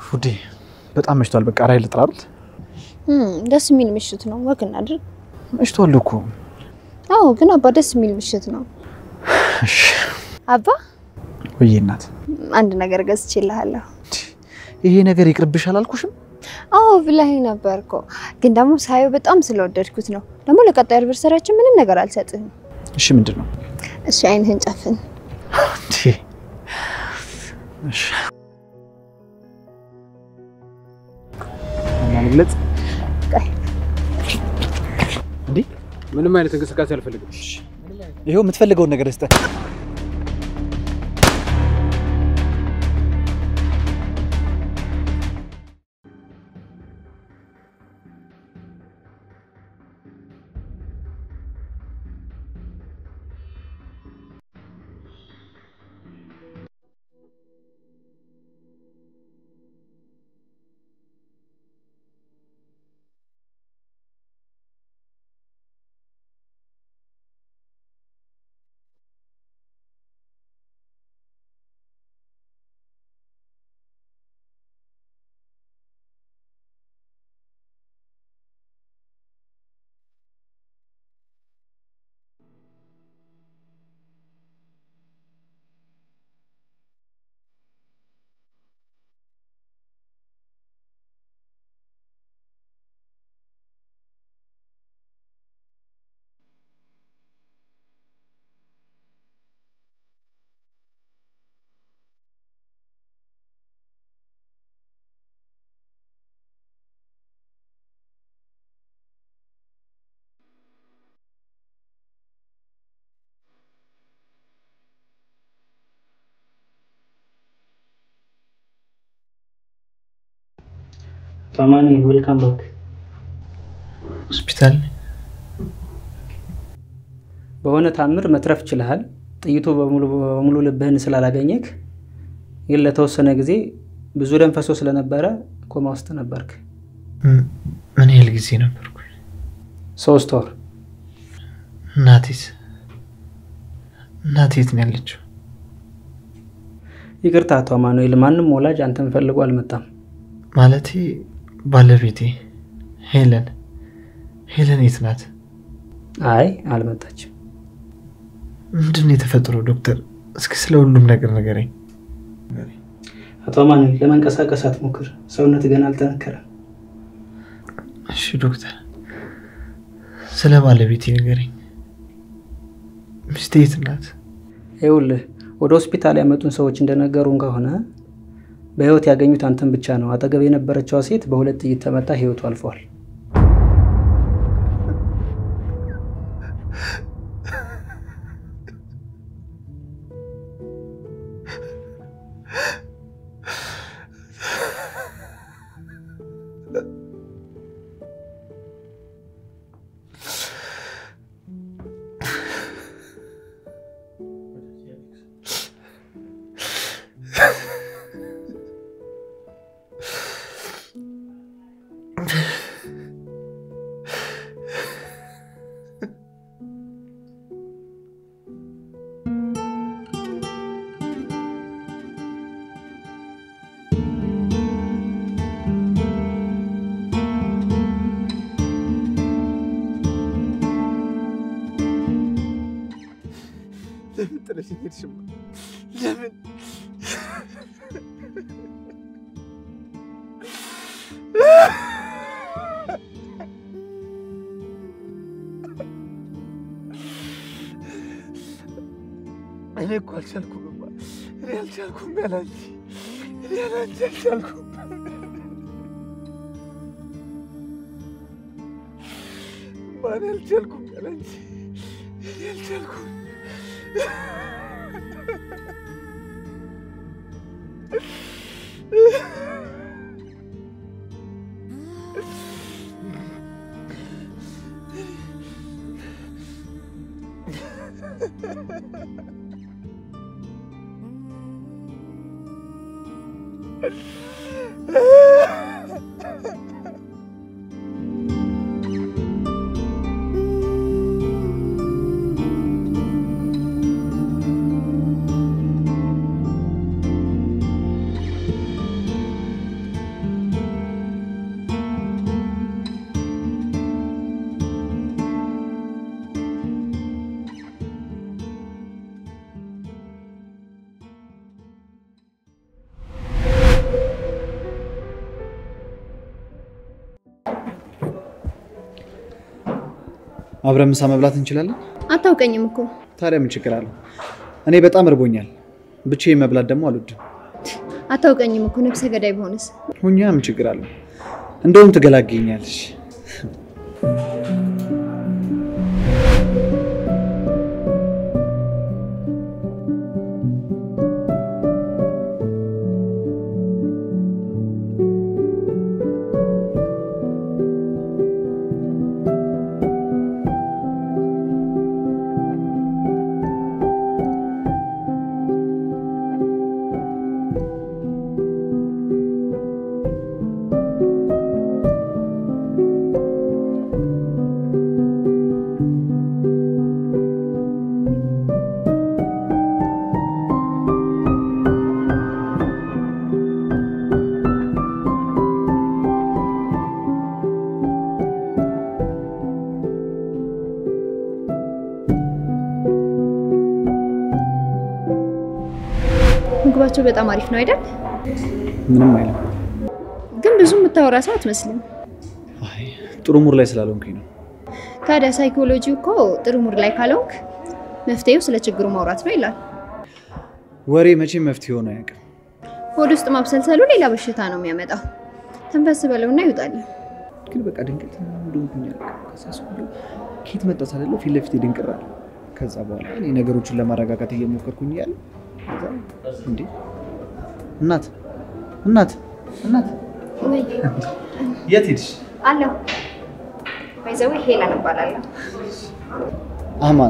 ውዴ በጣም መሽቷል። በቃ ራይ ልጥራ አይደል? ደስ የሚል ምሽት ነው። ወግ እናድርግ። መሽቷል እኮ። አዎ፣ ግን አባ ደስ የሚል ምሽት ነው። እሺ አባ ወይዬ እናት፣ አንድ ነገር ገዝቼልሃለሁ። ይሄ ነገር ይቅርብሽ አላልኩሽም? አዎ ብለኸኝ ነበር እኮ ግን ደግሞ ሳየው በጣም ስለወደድኩት ነው። ደግሞ ለቀጣይ አኒቨርሰሪያችን ምንም ነገር አልሰጥህም። እሺ ምንድን ነው? እሺ አይንህን ጨፍን። እንዴ እሺ እና ልግለጽ እንዴ? ምንም አይነት እንቅስቃሴ አልፈልግም። ይኸው የምትፈልገውን ነገር ስጠህ። ታማኒ ዌልካም ባክ። ሆስፒታል በሆነ ታምር መትረፍ ችልሃል። ጥይቱ በሙሉ በሙሉ ልብህን ስላላገኘክ ግን ለተወሰነ ጊዜ ብዙ ደም ፈሶ ስለነበረ ኮማ ውስጥ ነበርክ። ምን ያህል ጊዜ ነበርኩ? ሶስት ወር። እናቴስ? እናቴ የት ነው ያለችው? ይቅርታ አቶ አማኑኤል፣ ማንም ወላጅ አንተን ፈልጎ አልመጣም። ማለቴ ባለቤቴ ሄለን ሄለን የት ናት? አይ አልመጣችም። ምንድን ነው የተፈጠረው ዶክተር? እስኪ ስለ ሁሉም ነገር ንገረኝ። አቶ አማኑኤል ለመንቀሳቀስ አትሞክር፣ ሰውነት ገና አልጠነከረም። እሺ ዶክተር፣ ስለ ባለቤቴ ንገረኝ። ሚስቴ የት ናት? ይኸውልህ ወደ ሆስፒታል ያመጡን ሰዎች እንደነገሩን ከሆነ በህይወት ያገኙት አንተን ብቻ ነው። አጠገብ የነበረችዋ ሴት በሁለት ጥይት ተመታ ህይወቱ አልፏል። ለምን ጥለሽኝ ሄድሽማ? ለምን እኔ እኮ አልቻልኩም። እኔ አልቻልኩም ያላንቺ እኔ ያላንቺ አልቻልኩም። ማን አልቻልኩም ያላንቺ እኔ አልቻልኩም። አብረን ምሳ መብላት እንችላለን? አታውቀኝም እኮ ታዲያ ምን ችግር አለው? እኔ በጣም እርቦኛል። ብቻዬን መብላት ደግሞ አልወድም። አታውቀኝም እኮ ነፍሰ ገዳይ በሆነስ ሁኛ ምን ችግር አለው? እንደውም ትገላገኛለሽ። ምግባቸው በጣም አሪፍ ነው አይደል? ምንም አይልም። ግን ብዙ የምታወራ ሰው አትመስልም። አይ ጥሩ ሙር ላይ ስላልሆንኩኝ ነው። ታዲያ ሳይኮሎጂ እኮ ጥሩ ሙድ ላይ ካልሆንክ መፍትሄው ስለ ችግሩ ማውራት ነው ይላል። ወሬ መቼም መፍትሄ ሆኖ አያውቅም። ሆድ ውስጥ ማብሰልሰሉ ሌላ በሽታ ነው የሚያመጣው። ተንፈስ በለውና ይውጣል። ግን በቃ ድንገት እንደሆንኩኝ አላውቅም። ከዛ ሰው ሁሉ ኬት መጣ ሳልለው ፊት ለፊቴ ድንቅር አለ። ከዛ በኋላ እኔ ነገሮችን ለማረጋጋት እየሞከርኩኝ እያለ ከዛ እንዴ እናት እናት እናት ወይ የት ሄድሽ? አለሁ ባይዘዌ ሄለን እባላለሁ። አማን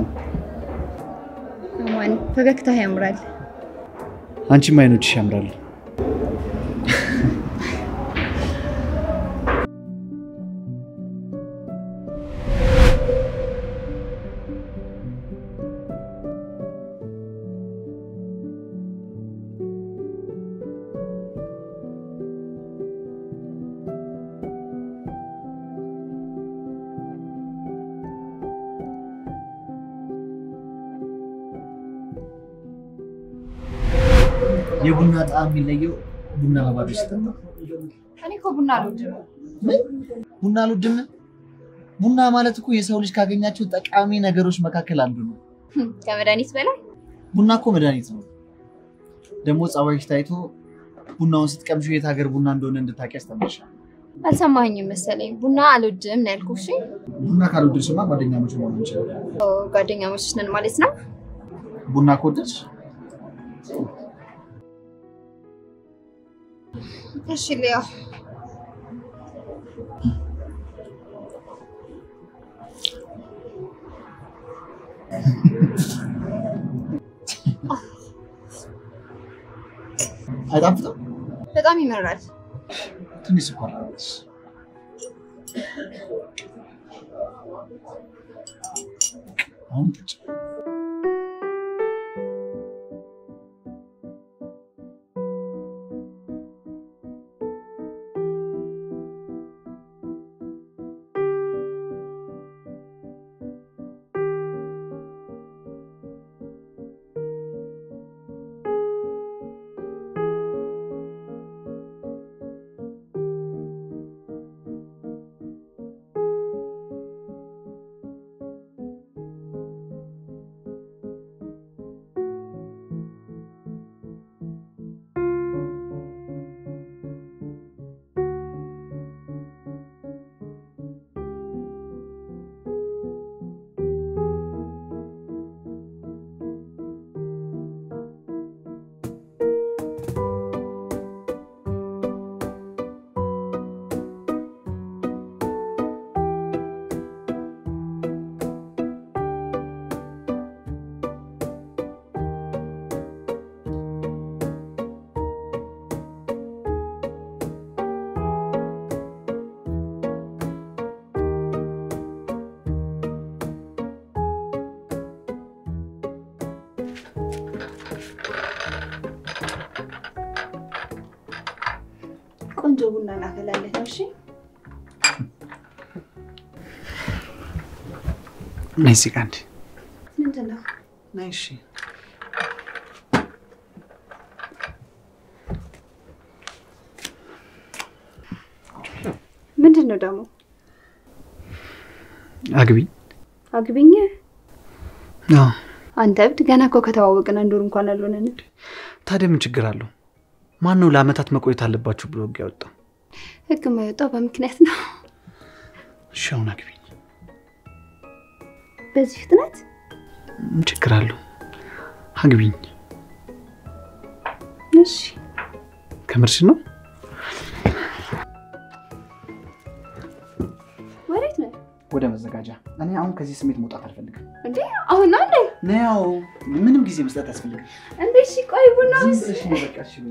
አማን ፈገግታ ያምራል። አንቺም አይኖችሽ ያምራሉ። የቡና ጣዕም የሚለየው ቡና በባዶ ሲጠጣ። እኔ እኮ ቡና አልወድም። ቡና አልወድም። ቡና ማለት እኮ የሰው ልጅ ካገኛቸው ጠቃሚ ነገሮች መካከል አንዱ ነው። ከመድኃኒት በላይ ቡና እኮ መድኃኒት ነው። ደግሞ ጸባይሽ ታይቶ ቡናውን ስትቀምሺው የት ሀገር ቡና እንደሆነ እንድታውቂ ያስተምርሻል። አልሰማኝም መሰለኝ። ቡና አልወድም ነው ያልኩህ። እሺ ቡና ካልወደድሽማ ጓደኛሞች መሆን እንችላለን። ጓደኛሞች ነን ማለት ነው። ቡና ከወደድሽ እሺ ሊያ አይጣፍጥም? በጣም ይመራል። ትንሽ ስኳር አለች። አሁን ጠጪ። ቆንጆ ቡና እናፈላለን። እሺ ነይ እዚህ ጋር እንዴ። ምንድን ነው? ነይ እሺ። ምንድን ነው ደግሞ? አግቢ። አግቢኝ። አዎ። አንተ እብድ፣ ገና እኮ ከተዋወቅን አንድ ወር እንኳን አልሆነንም። ታዲያ ምን ችግር አለው? ማን ነው ለአመታት መቆየት አለባችሁ ብሎ ህግ ያወጣው? ህግ የማይወጣው በምክንያት ነው። እሺ አሁን አግቢኝ። በዚህ ፍጥነት ምን ችግር አለው? አግቢኝ። እሺ። ከምርሽ ነው? ወዴት ነው ወደ መዘጋጃ። እኔ አሁን ከዚህ ስሜት መውጣት አልፈልግም። እንዴ? አሁን ነው እንዴ? ነው ምንም ጊዜ መስጠት አያስፈልግም። እንዴ? እሺ፣ ቆይ ቡና ዝም ውስጥ ብለሽ ነው በቃ። እሺ በይ።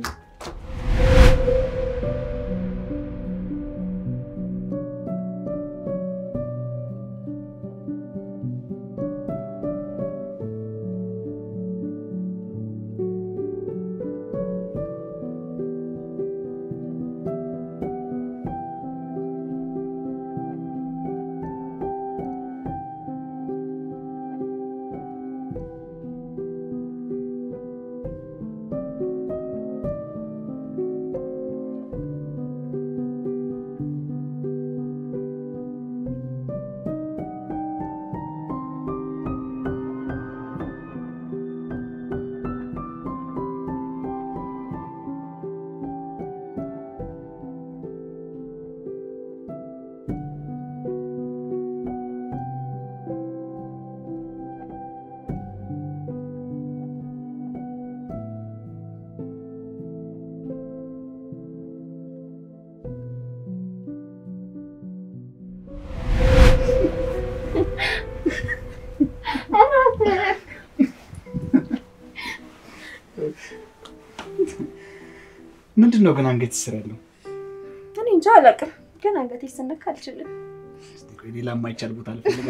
ምንድን ነው ግን አንገት ስር ያለው? እኔ እንጃ አላውቅም፣ ግን አንገቴ ስነካ አልችልም። እስቲ ቆይ ሌላ የማይቻል ቦታ ልፈልጋ።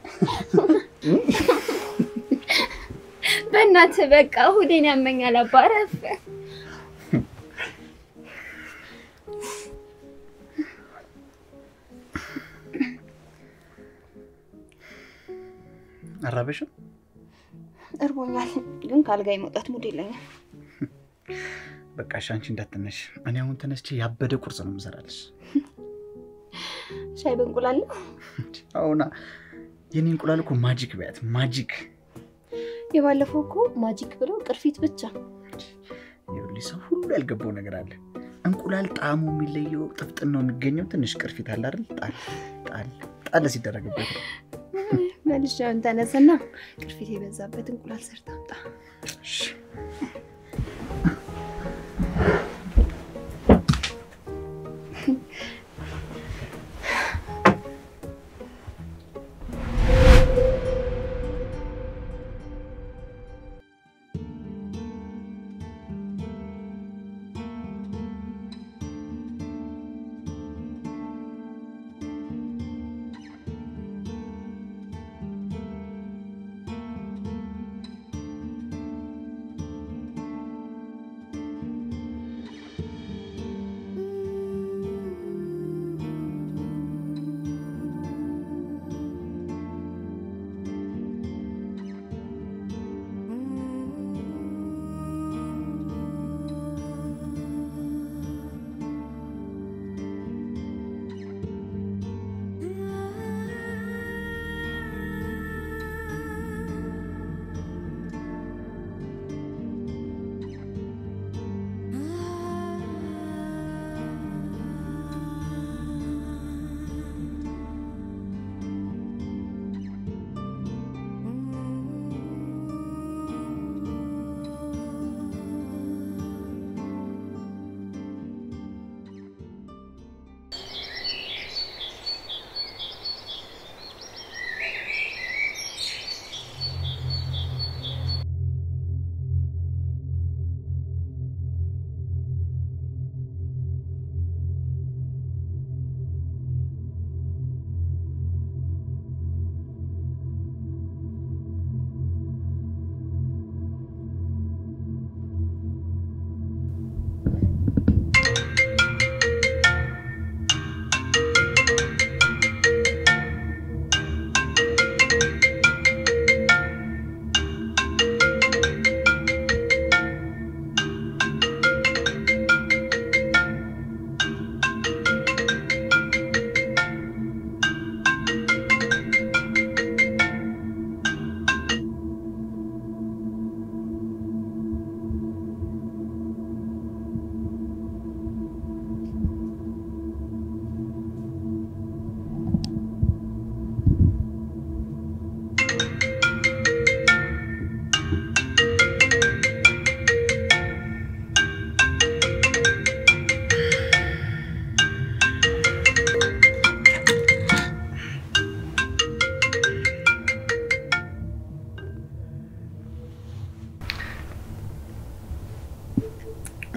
በእናትህ በቃ እሑዴን ያመኛል። አባረፍ አራበሽም? እርቦኛል፣ ግን ከአልጋ የመውጣት ሙድ የለኝም። በቃ እሺ፣ አንቺ እንዳትነሽ። እኔ አሁን ተነስቼ ያበደ ቁርስ ነው የምሰራልሽ። ሻይ በእንቁላል ነው። አሁና የኔ እንቁላል እኮ ማጂክ በያት ማጂክ። የባለፈው እኮ ማጂክ ብለው ቅርፊት ብቻ። ይኸውልሽ ሰው ሁሉ ያልገባው ነገር አለ። እንቁላል ጣዕሙ የሚለየው ጥፍጥናው የሚገኘው ትንሽ ቅርፊት አለ አይደል? ጣል ጣል ጣል ሲደረግበት ነው። መልሻውን ተነስና ቅርፊት የበዛበት እንቁላል ሰርታ አምጣ። እሺ።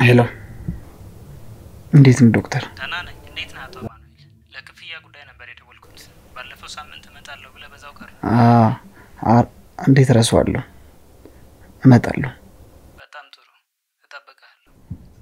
ሄሎ፣ እንዴት ነው ዶክተር? ደህና ነኝ። እንዴት ነህ አቶ አማኑኤል? ለክፍያ ጉዳይ ነበር የደወልኩት። ባለፈው ሳምንት እመጣለሁ ብለህ በዛው ቀረ። አ- አ- እንዴት እረሳዋለሁ? እመጣለሁ። በጣም ጥሩ፣ እጠብቅሃለሁ።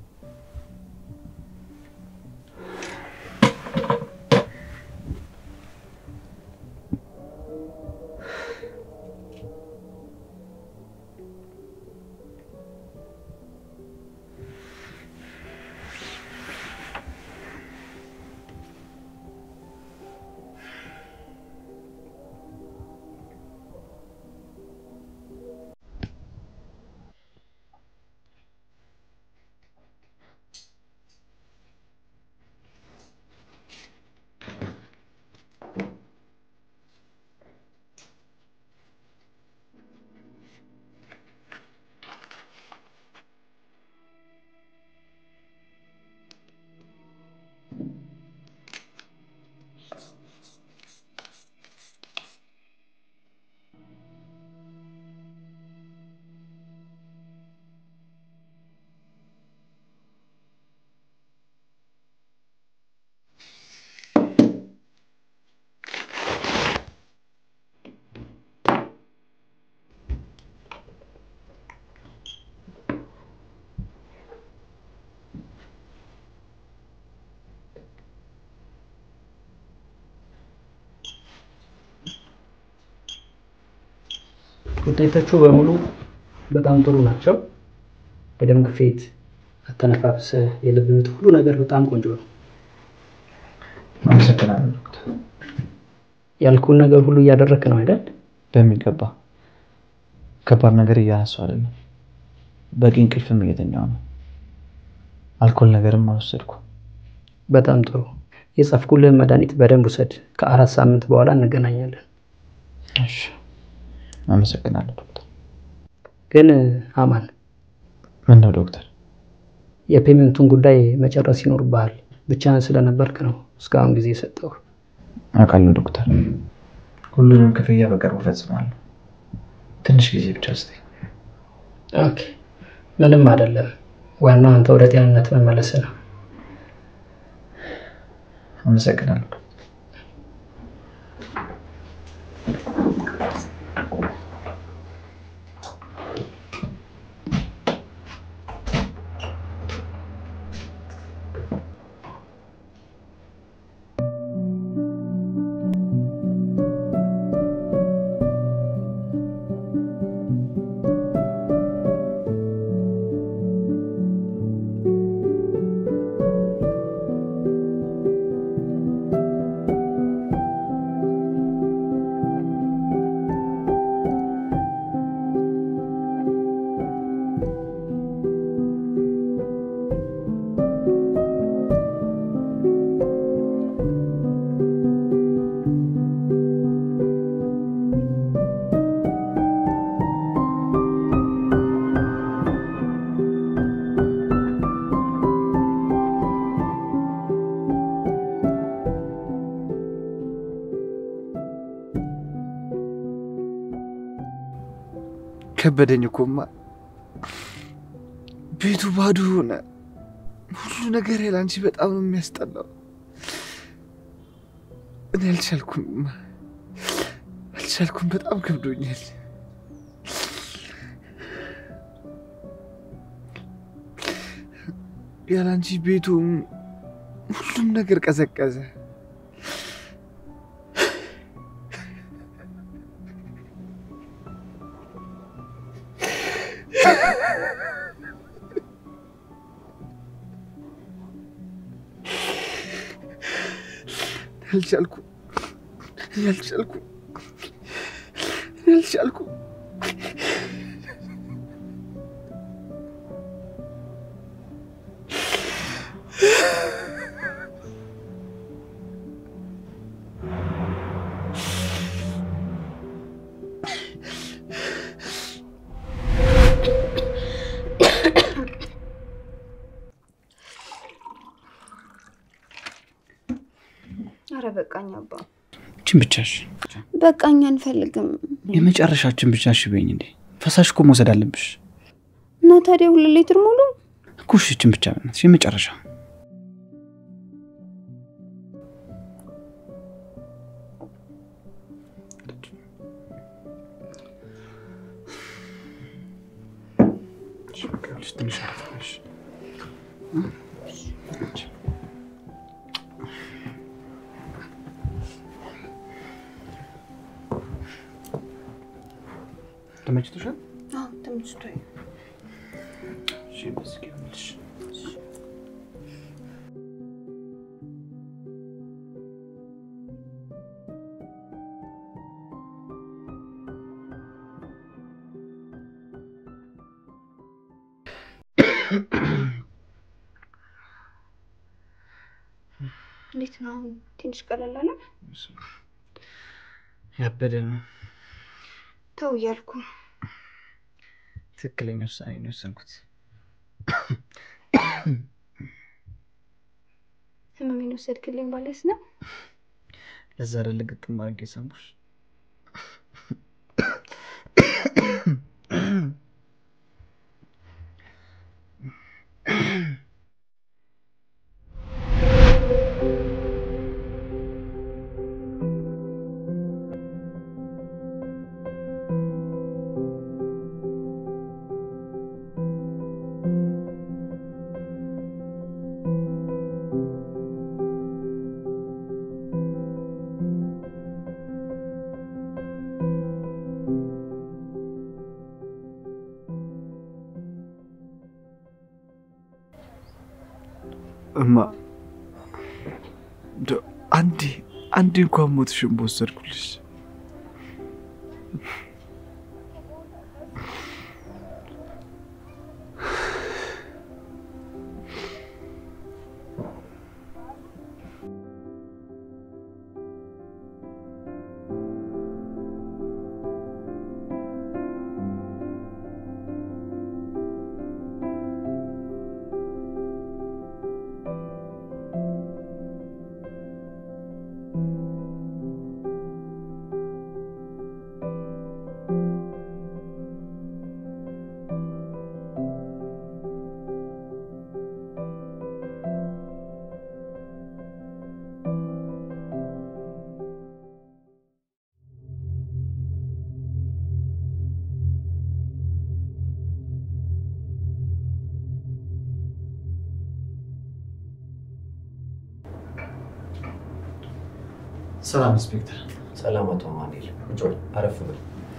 ውጤቶቹ በሙሉ በጣም ጥሩ ናቸው። የደም ግፊት፣ አተነፋፍስ፣ የልብ ምት፣ ሁሉ ነገር በጣም ቆንጆ ነው። አመሰግናለሁ ዶክተር። ያልኩን ነገር ሁሉ እያደረክ ነው አይደል? በሚገባ ከባድ ነገር እያነሳው አይደለም። በቂ እንቅልፍም እየተኛው ነው። አልኮል ነገርም አልወሰድኩ። በጣም ጥሩ። የጻፍኩልህን መድኃኒት በደንብ ውሰድ። ከአራት ሳምንት በኋላ እንገናኛለን። እሺ፣ አመሰግናለሁ ዶክተር። ግን አማን ምን ነው ዶክተር? የፔመንቱን ጉዳይ መጨረስ ይኖርብሃል። ብቻህን ስለነበርክ ነው እስካሁን ጊዜ የሰጠው። አውቃለሁ ዶክተር። ሁሉንም ክፍያ በቅርቡ እፈጽማለሁ። ትንሽ ጊዜ ብቻ ስጠኝ። ኦኬ፣ ምንም አይደለም። ዋናው አንተ ወደ ጤንነት መመለስ ነው። አመሰግናለሁ። ከበደኝ እኮማ። ቤቱ ባዶ ሆነ። ሁሉ ነገር ያለ አንቺ በጣም ነው የሚያስጠላው። እኔ አልቻልኩም፣ አልቻልኩም። በጣም ከብዶኛል። ያለ አንቺ ቤቱ ሁሉም ነገር ቀዘቀዘ። አልቻልኩም፣ እኔ አልቻልኩም፣ እኔ አልቻልኩም። አረ በቃኝ አባ፣ ችን ብቻሽ በቃኝ፣ አንፈልግም። የመጨረሻችን ብቻ እሺ በይኝ እንዴ። ፈሳሽ እኮ መውሰድ አለብሽ እና ታዲያ ሁለት ሊትር ሙሉ እኮ እኮ እሺ፣ ይችን ብቻ በእናትሽ የመጨረሻ ትንሽ አረፍ በልሽ። ተመችቶሻል? ተመችቶኝ እሺ፣ በዚህ ይሁንልሽ። እንዴት ነው አሁን? ትንሽ ቀለል አለ? ያበደ ነው። ተው እያልኩ ትክክለኛ ውሳኔ ነው የወሰንኩት። ህመሜን ወሰድክልኝ ማለት ነው። ለዛ አይደለ ግጥም አድርጌ የሰማሁሽ። እማ እንደው አንዴ አንዴ እንኳን ሞትሽን በወሰድኩልሽ። ሰላም ኢንስፔክተር። ሰላም አቶ ማንኤል፣ ቁጭ በል አረፍ በል።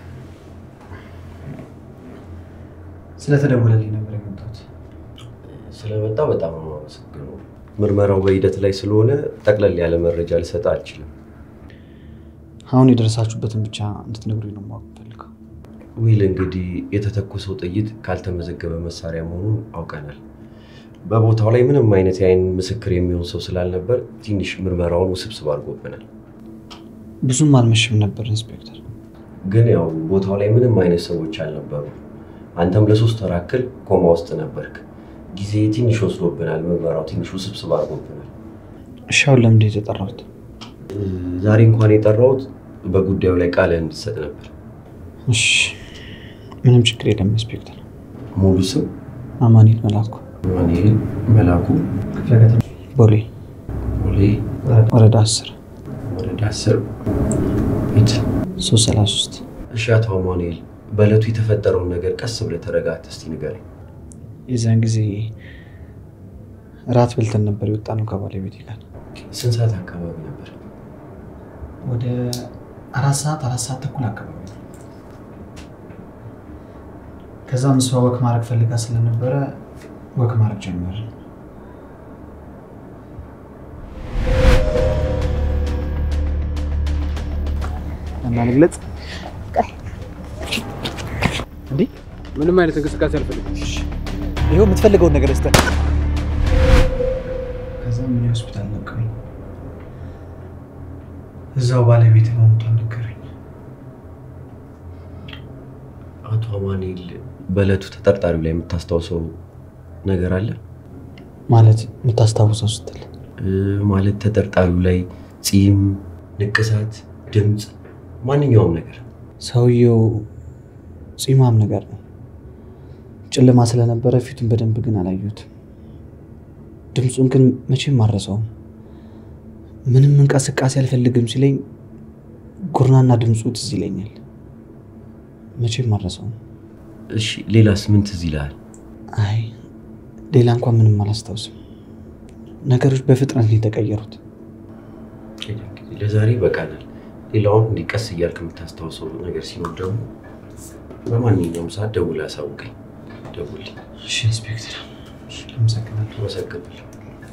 ስለተደወለልኝ ነበር የመጣሁት። ስለመጣ በጣም ነው የማመሰግነው። ምርመራው በሂደት ላይ ስለሆነ ጠቅለል ያለ መረጃ ልሰጥ አልችልም። አሁን የደረሳችሁበትን ብቻ እንድትነግሩኝ ነው ማወቅ ፈልገው። ዊል እንግዲህ የተተኮሰው ጥይት ካልተመዘገበ መሳሪያ መሆኑን አውቀናል። በቦታው ላይ ምንም አይነት የአይን ምስክር የሚሆን ሰው ስላልነበር ትንሽ ምርመራውን ውስብስብ አድርጎብናል። ብዙም አልመሽም ነበር ኢንስፔክተር። ግን ያው ቦታው ላይ ምንም አይነት ሰዎች አልነበሩ። አንተም ለሶስት ወር ያክል ኮማ ውስጥ ነበርክ። ጊዜ ትንሽ ወስዶብናል። ምርመራው ትንሽ ውስብስብ አድርጎብናል። እሺ አሁን ለምንድን ነው የተጠራሁት? ዛሬ እንኳን የጠራሁት በጉዳዩ ላይ ቃል እንድትሰጥ ነበር። እሺ ምንም ችግር የለም ኢንስፔክተር። ሙሉ ስም አማኑኤል መላኩ፣ ማንኤል መላኩ፣ ቦሌ ቦሌ ወረዳ አስር ወረዳ አስር ቤት። ሶስት ሰላሳ ሶስት እሺ አቶ አማኑኤል፣ በዕለቱ የተፈጠረውን ነገር ቀስ ብለህ ተረጋግተህ እስቲ ንገረኝ። የዚያን ጊዜ ራት በልተን ነበር የወጣ ነው ከባለቤቴ ጋር ስንት ሰዓት አካባቢ ነበር? ወደ አራት ሰዓት አራት ሰዓት ተኩል አካባቢ ነው። ከዛም እሷ ወክ ማድረግ ፈልጋ ስለነበረ ወክ ማድረግ ጀመረ። እና ልግለጽ እንዴ? ምንም አይነት እንቅስቃሴ አልፈልግም። ይኸው የምትፈልገውን ነገር ስጠን። ከዛ ምን ሆስፒታል ነቀኝ። እዛው ባለቤት መሞቷን ነገረኝ። አቶ አማኑኤል፣ በዕለቱ ተጠርጣሪው ላይ የምታስታውሰው ነገር አለ? ማለት የምታስታውሰው ስትል እ፣ ማለት ተጠርጣሪው ላይ ፂም፣ ንቅሳት፣ ድምፅ፣ ማንኛውም ነገር ሰውየው ፂማም ነገር ነው። ጨለማ ስለነበረ ፊቱን በደንብ ግን አላየሁትም። ድምፁን ግን መቼም አረሰውም። ምንም እንቅስቃሴ አልፈልግም ሲለኝ ጉርናና ድምፁ ትዝ ይለኛል። መቼም አረሰውም። እሺ ሌላስ ምን ትዝ ይልሃል? አይ ሌላ እንኳን ምንም አላስታውስም። ነገሮች በፍጥነት ነው የተቀየሩት። እንግዲህ ለዛሬ ይበቃናል። ሌላውን እንዲህ ቀስ እያልክ የምታስታውሰው ነገር ሲኖር ደግሞ በማንኛውም ሰዓት ደውለህ አሳውቀኝ። ደውልልኝ። እሺ ኢንስፔክተር፣ አመሰግናለሁ። አመሰግናለሁ።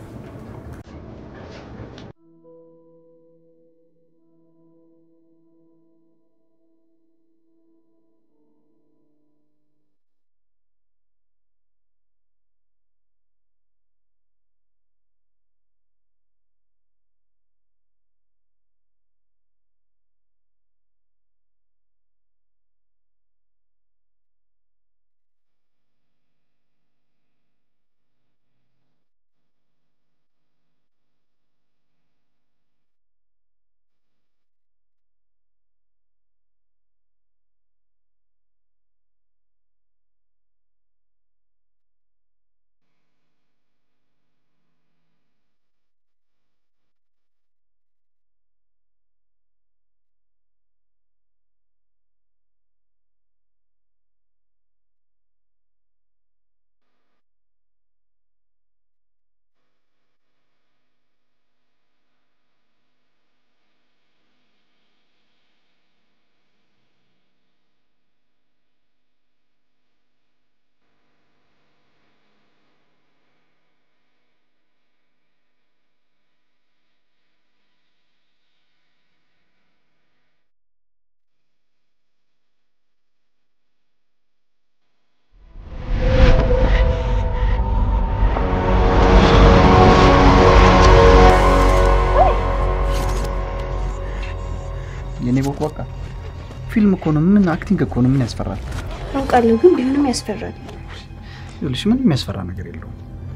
የኔ ቦክ በቃ ፊልም እኮ ነው። ምን አክቲንግ እኮ ነው። ምን ያስፈራል? አውቃለሁ፣ ግን ቢሆንም ያስፈራል። ይኸውልሽ ምንም የሚያስፈራ ነገር የለውም።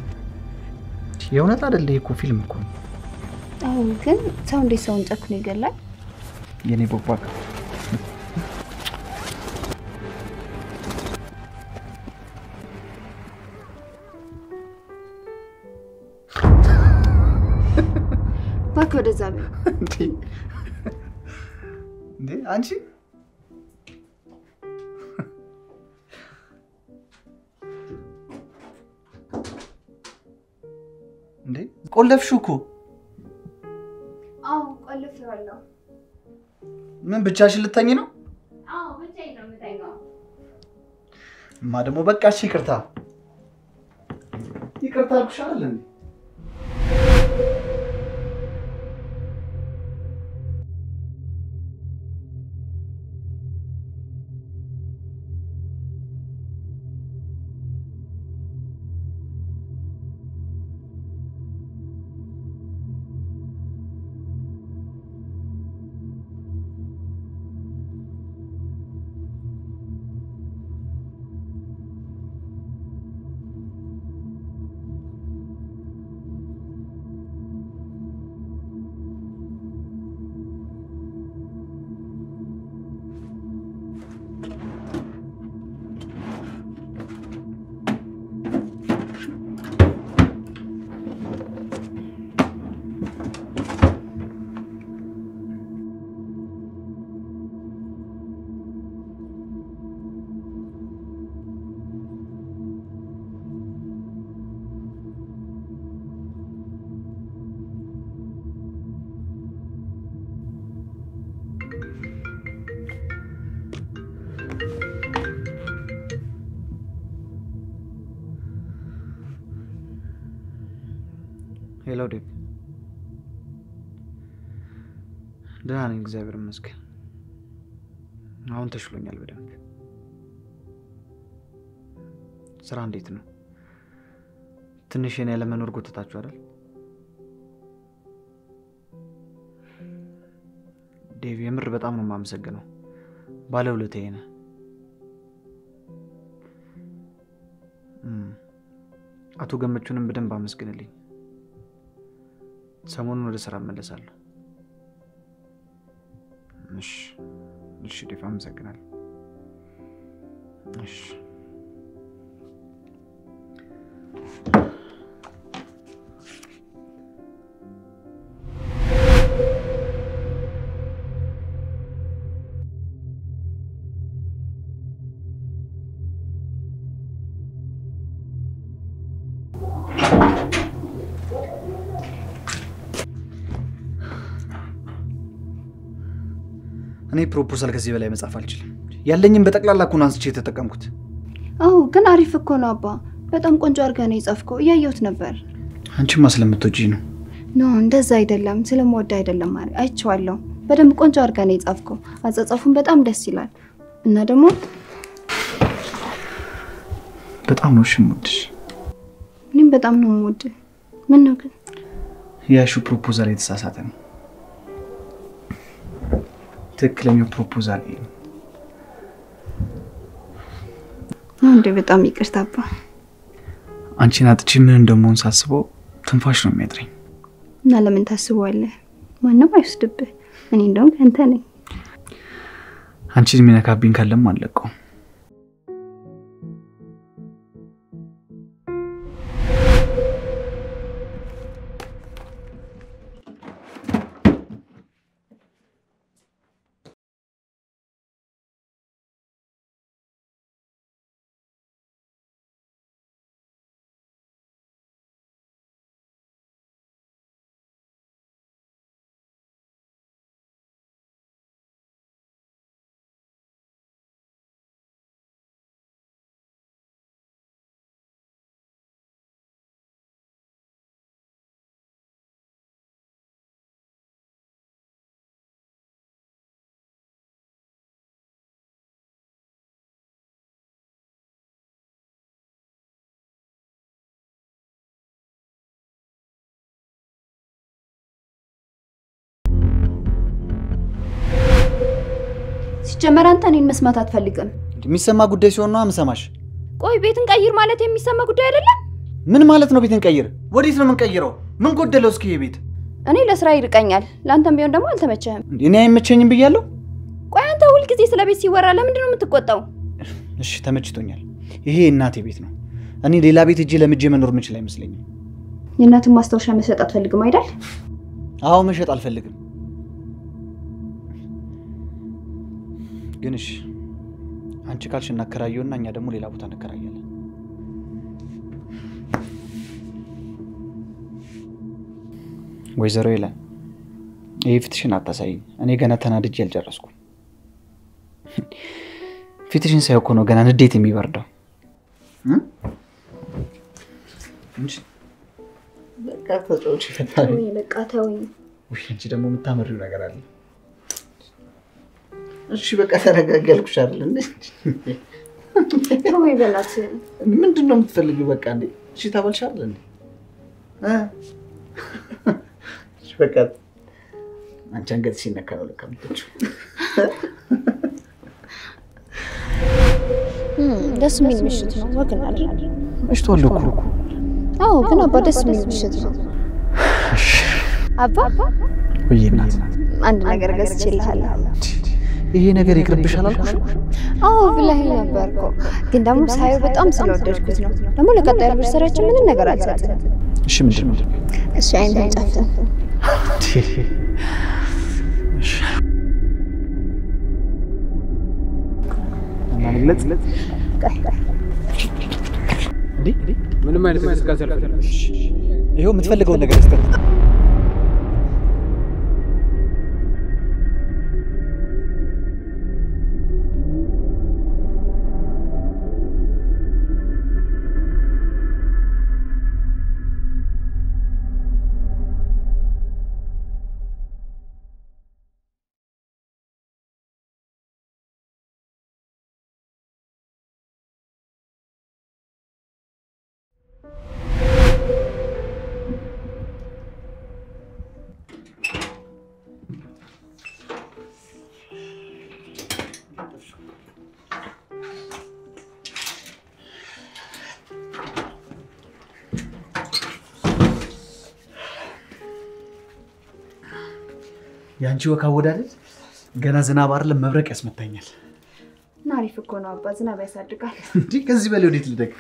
የእውነት አይደለ? ይሄ እኮ ፊልም እኮ ነው። አዎ፣ ግን ሰው እንዴት ሰውን ጨክኖ ይገላል? የኔ ቦክ በቃ እባክህ ወደዛ በይ። እንዴ እንዴ አንቺ እንዴ ቆለፍሽው እኮ አዎ፣ ቆልፌዋለሁ። ምን ብቻሽን ልተኝ ነው? አዎ፣ ብቻዬን ነው የምተኛው። እማ ደግሞ በቃ እሺ ይቅርታ ይቅርታ አልኩሽ አይደል እንዴ ሄሎ ዴቭ፣ ደህና ነኝ፣ እግዚአብሔር ይመስገን። አሁን ተሽሎኛል በደንብ። ስራ እንዴት ነው? ትንሽ የኔ ያለመኖር ጎትታችሁ አይደል? ዴቭ፣ የምር በጣም ነው የማመሰግነው። ባለውለታዬ ነህ። እም፣ አቶ ገመቹንም በደንብ አመስግንልኝ። ሰሞኑን ወደ ስራ እመለሳለሁ። እሺ፣ እሺ ዴቭ፣ አመሰግናለሁ። እሺ እኔ ፕሮፖዛል ከዚህ በላይ መጻፍ አልችልም። ያለኝም በጠቅላላ እኮ ነው አንስቼ የተጠቀምኩት። አዎ ግን አሪፍ እኮ ነው አባ። በጣም ቆንጆ አድርገህ ነው የጻፍከው። እያየሁት ነበር። አንቺማ ስለምትወጂ ነው። ኖ እንደዛ አይደለም፣ ስለምወድ አይደለም። ማሪ አይቼዋለሁ። በደንብ ቆንጆ አድርገህ ነው የጻፍከው። አጻጻፉን በጣም ደስ ይላል እና ደግሞ በጣም ነው እሺ የምወድሽ። እኔም በጣም ነው የምወድህ። ምን ነው ግን ያሹ ፕሮፖዛል የተሳሳተ ነው። ትክክለኛው ፕሮፖዛል ይሄ ነው። ነው እንዴ? በጣም ይቅርታ አባ። አንቺን አጥቼ ምን እንደመሆን ሳስበው ትንፋሽ ነው የሚያጥረኝ። እና ለምን ታስበዋለህ? ማንም አይወስድብህ። እኔ እንደውም ከንተ ነኝ። አንቺን የሚነካብኝ ካለም አልለቀውም። ሲጀመር አንተ እኔን መስማት አትፈልግም። የሚሰማ ጉዳይ ሲሆን ነው ምሰማሽ። ቆይ ቤትን ቀይር ማለት የሚሰማ ጉዳይ አይደለም። ምን ማለት ነው? ቤትን ቀይር? ወዴት ነው የምንቀይረው? ምን ጎደለው? እስኪ ቤት እኔ ለስራ ይርቀኛል፣ ለአንተም ቢሆን ደግሞ አልተመቸህም። እኔ አይመቸኝም ብያለሁ። ቆይ አንተ ሁልጊዜ ስለ ቤት ሲወራ ለምንድን ነው የምትቆጣው? እሺ ተመችቶኛል። ይሄ የእናቴ ቤት ነው። እኔ ሌላ ቤት እጄ ለምጄ መኖር የምችል አይመስለኝም። የእናትን ማስታወሻ መሸጥ አትፈልግም አይደል? አዎ መሸጥ አልፈልግም። ግን እሺ አንቺ ካልሽ እናከራየውና እኛ ደግሞ ሌላ ቦታ እንከራያለን። ወይዘሮ ይላል ይህ ፊትሽን አታሳይኝ። እኔ ገና ተናድጄ አልጨረስኩም። ፊትሽን ሳይ እኮ ነው ገና ንዴት የሚበርደው። በቃ ተጫዎች ይፈታል። በቃ ተወኝ። ውይ አንቺ ደግሞ የምታመሪው ነገር አለ። እሺ በቃ ተረጋጊ አልኩሽ አይደል እንዴ? ተወኝ በእናትህ። ምንድን ነው የምትፈልጊው? በቃ እንዴ እሺ ታበልሻለህ እንዴ? እ? እሺ በቃ አንቺ አንገት ሲነካ ነው ለካ የምትወጪው። ደስ የሚል ምሽት ነው። ወግ እናድርግ። መሽቷል እኮ እኮ። አዎ ግን አባ ደስ የሚል ምሽት ነው። አባ ወይ እናት አንድ ነገር ገዝቼልሃለሁ። ይሄ ነገር ይቅርብሻል አልኩሽ። አዎ ብለኸኝ ነበር እኮ ግን ደግሞ ሳየው በጣም ስለወደድኩት ነው። ደግሞ ለቀጣዩ አንኒቨርሰሪያችን ምንም ነገር አልሰጥም። እሺ ምንድን ነው? እሺ አይንህን ጨፍን። እሺ። እና ልግለጽ እንዴ? ምንም አይነት እንቅስቃሴ አልፈልግም። ይኸው የምትፈልገውን ነገር ስጠት። የአንቺ ወክ አወዳደድ ገና ዝናብ አይደለም መብረቅ ያስመታኛል። እና አሪፍ እኮ ነው አባ፣ ዝናብ ያሳድጋል። እንዲህ ከዚህ በላይ ወዴት ልደግ?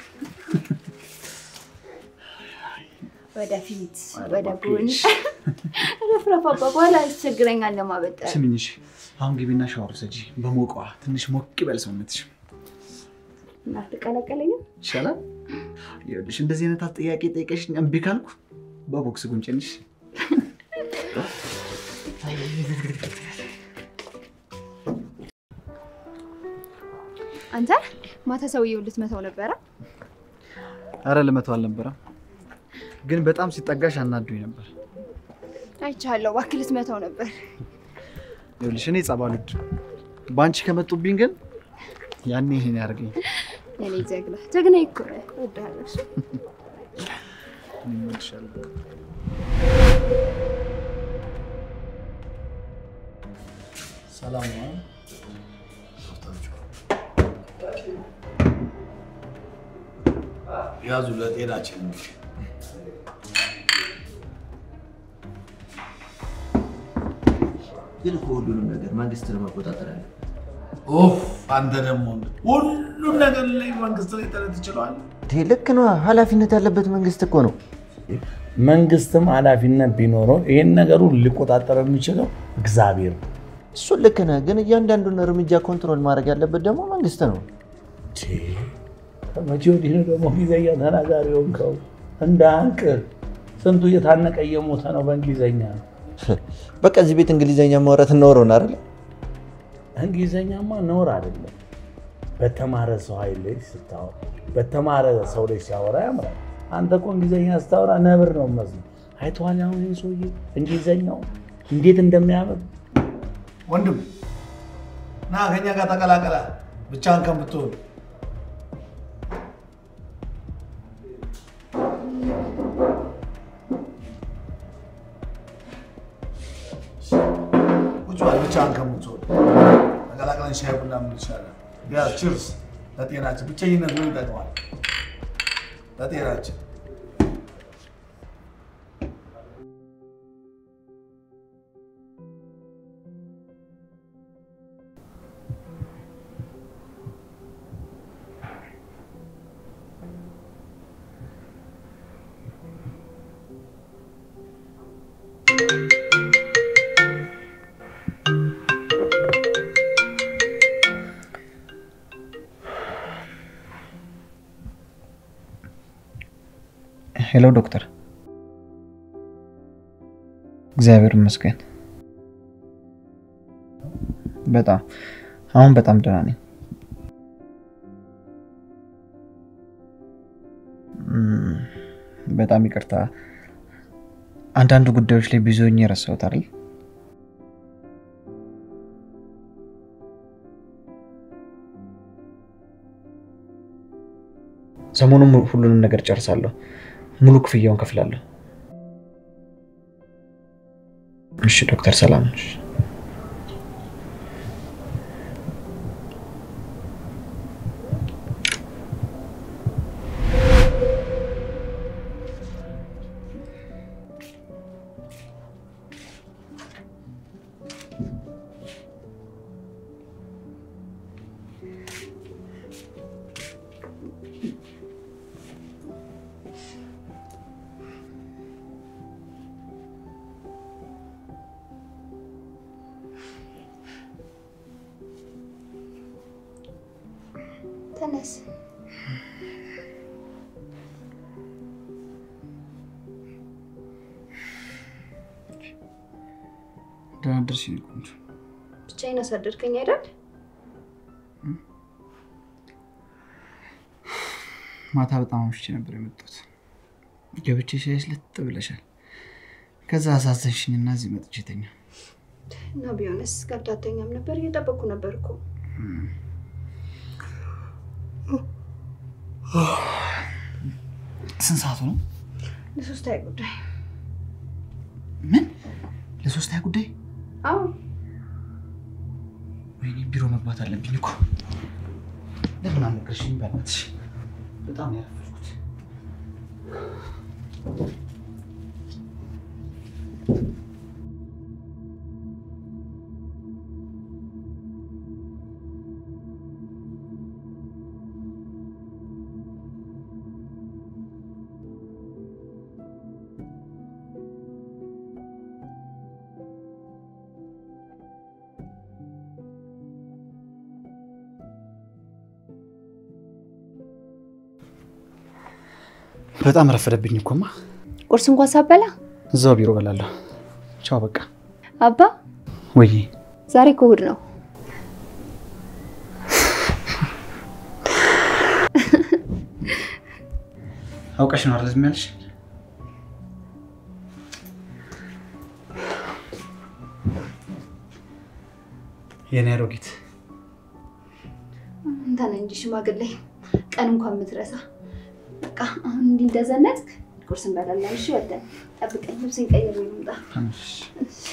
ወደፊት ወደ ጎን ረፍረፍ አባ፣ በኋላ ያስቸግረኛል ለማበጠር። ስሚኝ እሺ፣ አሁን ግቢና ሻወር ውሰጂ በሞቀዋ ትንሽ ሞቅ ይበል ሰውነትሽ። እናትቀለቀለኝም ይሻላል። ይኸውልሽ እንደዚህ አይነት ጥያቄ ጠይቀሽኝ እምቢ ካልኩ በቦክስ ጉንጭንሽ። አንተ ማታ ሰውዬው ልትመታው ነበረ? አረ ልመተው አልነበረም፣ ግን በጣም ሲጠጋሽ አናዱኝ ነበር። አይቻለሁ። እባክህ ልትመታው ነበር። ይኸውልሽ እኔ ጸብ አልወድም። በአንቺ ከመጡብኝ ግን ያኔ ይሄን ያደርገኝ። የኔ ጀግና ጀግና እኮ ነህ። እወድሃለሁ። እሺ? እኔም እወድሻለሁ። ሰላም ነው። ያዙ ለጤናችን ነው። ግን እኮ ሁሉንም ነገር መንግስት ነው መቆጣጠር ያለ ኦፍ አንተ ደግሞ ሁሉም ነገር ላይ መንግስት ላይ ጥረት ትችለዋል። ልክ ነው። ኃላፊነት ያለበት መንግስት እኮ ነው። መንግስትም ኃላፊነት ቢኖረው ይህን ነገሩ ሊቆጣጠር የሚችለው እግዚአብሔር ነው። እሱን ልክ ነህ። ግን እያንዳንዱን እርምጃ ኮንትሮል ማድረግ ያለበት ደግሞ መንግስት ነው። ከመቼ ወዲህ ነው ደግሞ እንግሊዝኛ ተናጋሪ ሆንከው? እንደ አንቅ ስንቱ እየታነቀ እየሞተ ነው በእንግሊዝኛ። በቃ እዚህ ቤት እንግሊዝኛ ማውራት ኖሮን አይደለ? እንግሊዝኛማ ነውር አይደለም። በተማረ ሰው ኃይል ላይ ስታወራ፣ በተማረ ሰው ላይ ሲያወራ ያምራል። አንተ እኮ እንግሊዝኛ ስታወራ ነብር ነው መስሎ። አይተዋል አሁን ይህን ሰውዬ እንግሊዝኛው እንዴት እንደሚያምር ወንድም ና ከኛ ጋር ተቀላቀላ ብቻህን ከምትሆን ቁጭ በል ብቻህን ከምትሆን ተቀላቅለን ሻይ ቡና ምን ይሻላል? ያ ችርስ ለጤናችን። ብቸኝነት ምን ይጠቅማል? ለጤናችን ሄሎ ዶክተር። እግዚአብሔር ይመስገን በጣም አሁን በጣም ደህና ነኝ። እም፣ በጣም ይቅርታ አንዳንድ ጉዳዮች ላይ ቢዚ ሆኜ ረሳሁት አይደል? ሰሞኑን ሁሉንም ነገር ጨርሳለሁ። ሙሉ ክፍያውን ከፍላለሁ። እሺ ዶክተር፣ ሰላም ነሽ? ተነስ። ደህና አደርሽ የኔ ቆንጆ። ብቻዬን አሳደርከኝ አይደል? ማታ በጣም አምሽቼ ነበር የመጣሁት። ገብቼ ሲያይሽ ልጥ ብለሻል። ከዛ አሳዘንሽኝና እዚህ መጥቼ ተኛ። እና ቢሆንስ ገብታተኛም ነበር እየጠበቅኩ ነበር እኮ። ስንት ሰዓቱ ነው? ለሶስታዊ ጉዳይ ምን ለሶስተኛ ጉዳይ? አዎ ወይኔ ቢሮ መግባት አለብኝ እኮ። ለምን አልነገርሽኝ? በእናትሽ በጣም ነው ያረፈድኩት። በጣም ረፈደብኝ እኮማ። ቁርስ እንኳን ሳበላ እዛው ቢሮ በላለሁ። ቻው በቃ። አባ ወይ ዛሬ እኮ እሑድ ነው። አውቀሽ ነው አይደል ዝም ያልሽ? የኔ አሮጊት አንተ ነህ እንጂ ሽማግሌ ቀን እንኳን የምትረሳ። በቃ አሁን እንዲህ እንደዘነጥክ ቁርስ እንበላለን። እሺ ወደን ጠብቀኝ፣ ልብሴን ቀይሬ ልምጣ። እሺ።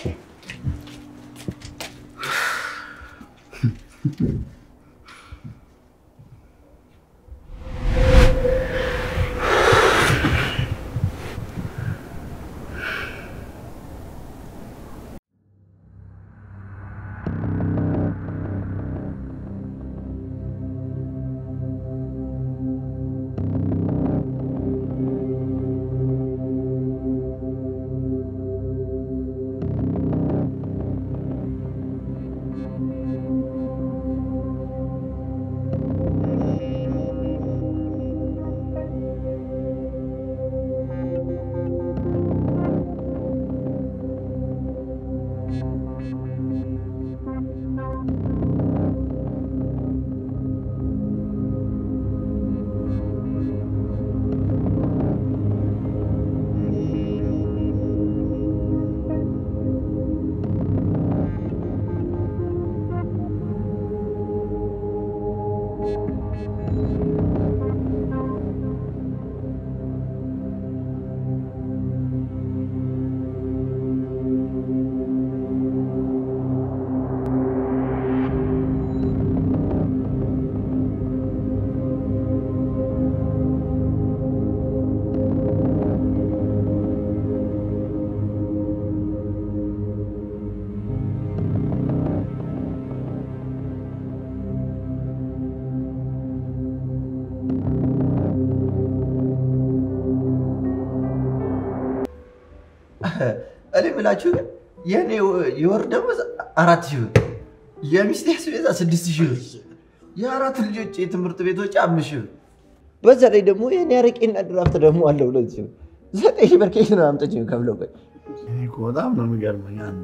እኔ የምላችሁ ግን የእኔ የወር ደመወዝ አራት ሺህ ብር፣ የሚስቴ አስቤዛ ስድስት ሺህ ብር፣ የአራት ልጆች የትምህርት ቤት ወጪ አምስት ሺህ ብር፣ በዛ ላይ ደግሞ የእኔ አረቄና ድራፍት ደግሞ አለ ሁለት ሺህ ብር። ዘጠኝ ሺህ ብር ከየት ነው አምጥቼ ከፍለው? ቆይ እኔ እኮ በጣም ነው የሚገርመኝ። አንድ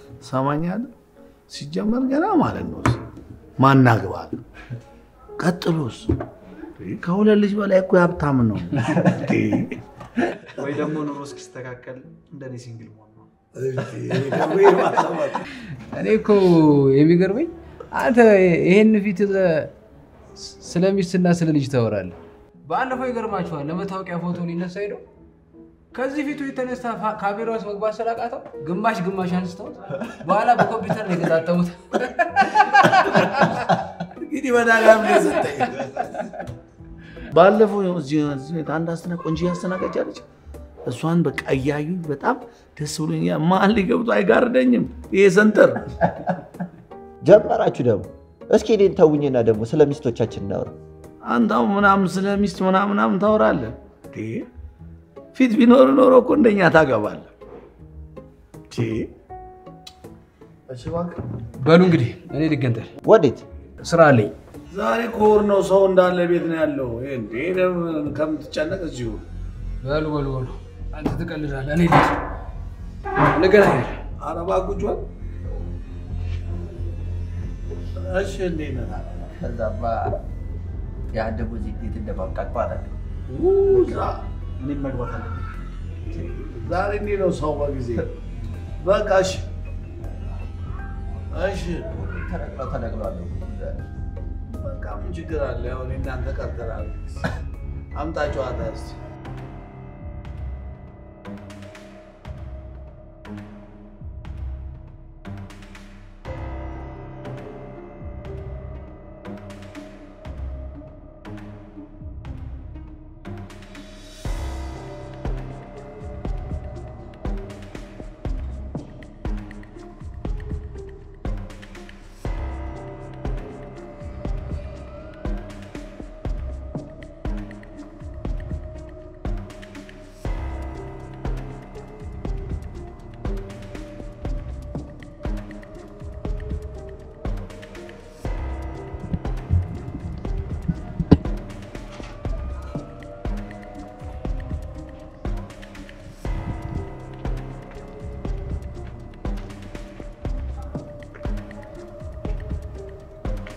ሰማኛለህ፣ ሲጀመር ገና ማለት ነው ማናግባል። ቀጥሎስ ከሁለት ልጅ በላይ እኮ ሀብታም ነው። ወይ ደግሞ ኑሮ እስኪስተካከል እንደኔ ሲንግል መሆን ነው። እኔ እኮ የሚገርመኝ አንተ ይሄን ፊት ይዘህ ስለ ሚስትና ስለ ልጅ ታወራለህ። ባለፈው ይገርማችኋል፣ ለመታወቂያ ፎቶ ሊነሳ ሄደው ከዚህ ፊቱ የተነሳ ፋ- ካሜራ ውስጥ መግባት ስላቃተው ግማሽ ግማሽ አንስተውት በኋላ በኮምፒውተር ነው የገጣጠሙት። እንግዲህ በዳጋም ነው የሰጠኝ። ባለፈው እዚህ እዚህ ቤት አንድ አስተና ቆንጆ አስተናጋጅ እሷን በቃ እያዩኝ በጣም ደስ ብሎኛል። መሀል ላይ ገብቶ አይጋርደኝም ይሄ ሰንተር። ጀመራችሁ ደግሞ። እስኪ እኔን ተውኝና ደግሞ ስለ ሚስቶቻችን እናውራ። አንተው ምናምን ስለ ሚስት ምናምን ምናምን ታወራለህ። እንዴ ፊት ቢኖር ኖሮ እኮ እንደኛ ታገባለህ። እንዴ እሺ እባክህ በሉ እንግዲህ እኔ ልገንጠል፣ ወዴት? ስራ አለኝ። ዛሬ ኮር ነው፣ ሰው እንዳለ ቤት ነው ያለው። እንዴ ከምትጨነቅ እዚሁ በሉ በሉ በሉ፣ አንተ ትቀልዳለህ፣ እኔ ልሂድ። እንገናኛለን። አረባ ቁጭ በል። እሺ እንዴት ነህ? ከዛማ የአደጉ ዚህ እንዴት እንደማብቃት ማለት ነው። እኔም መግባት አለብኝ። ዛሬ እንዲህ ነው ሰው በጊዜ በቃ እሺ እሺ ተነቅለው ተነቅለዋል። በቃ ምን ችግር አለ? ያው እኔ እናንተ ቀርተናል። አምጣ ጨዋታ እስኪ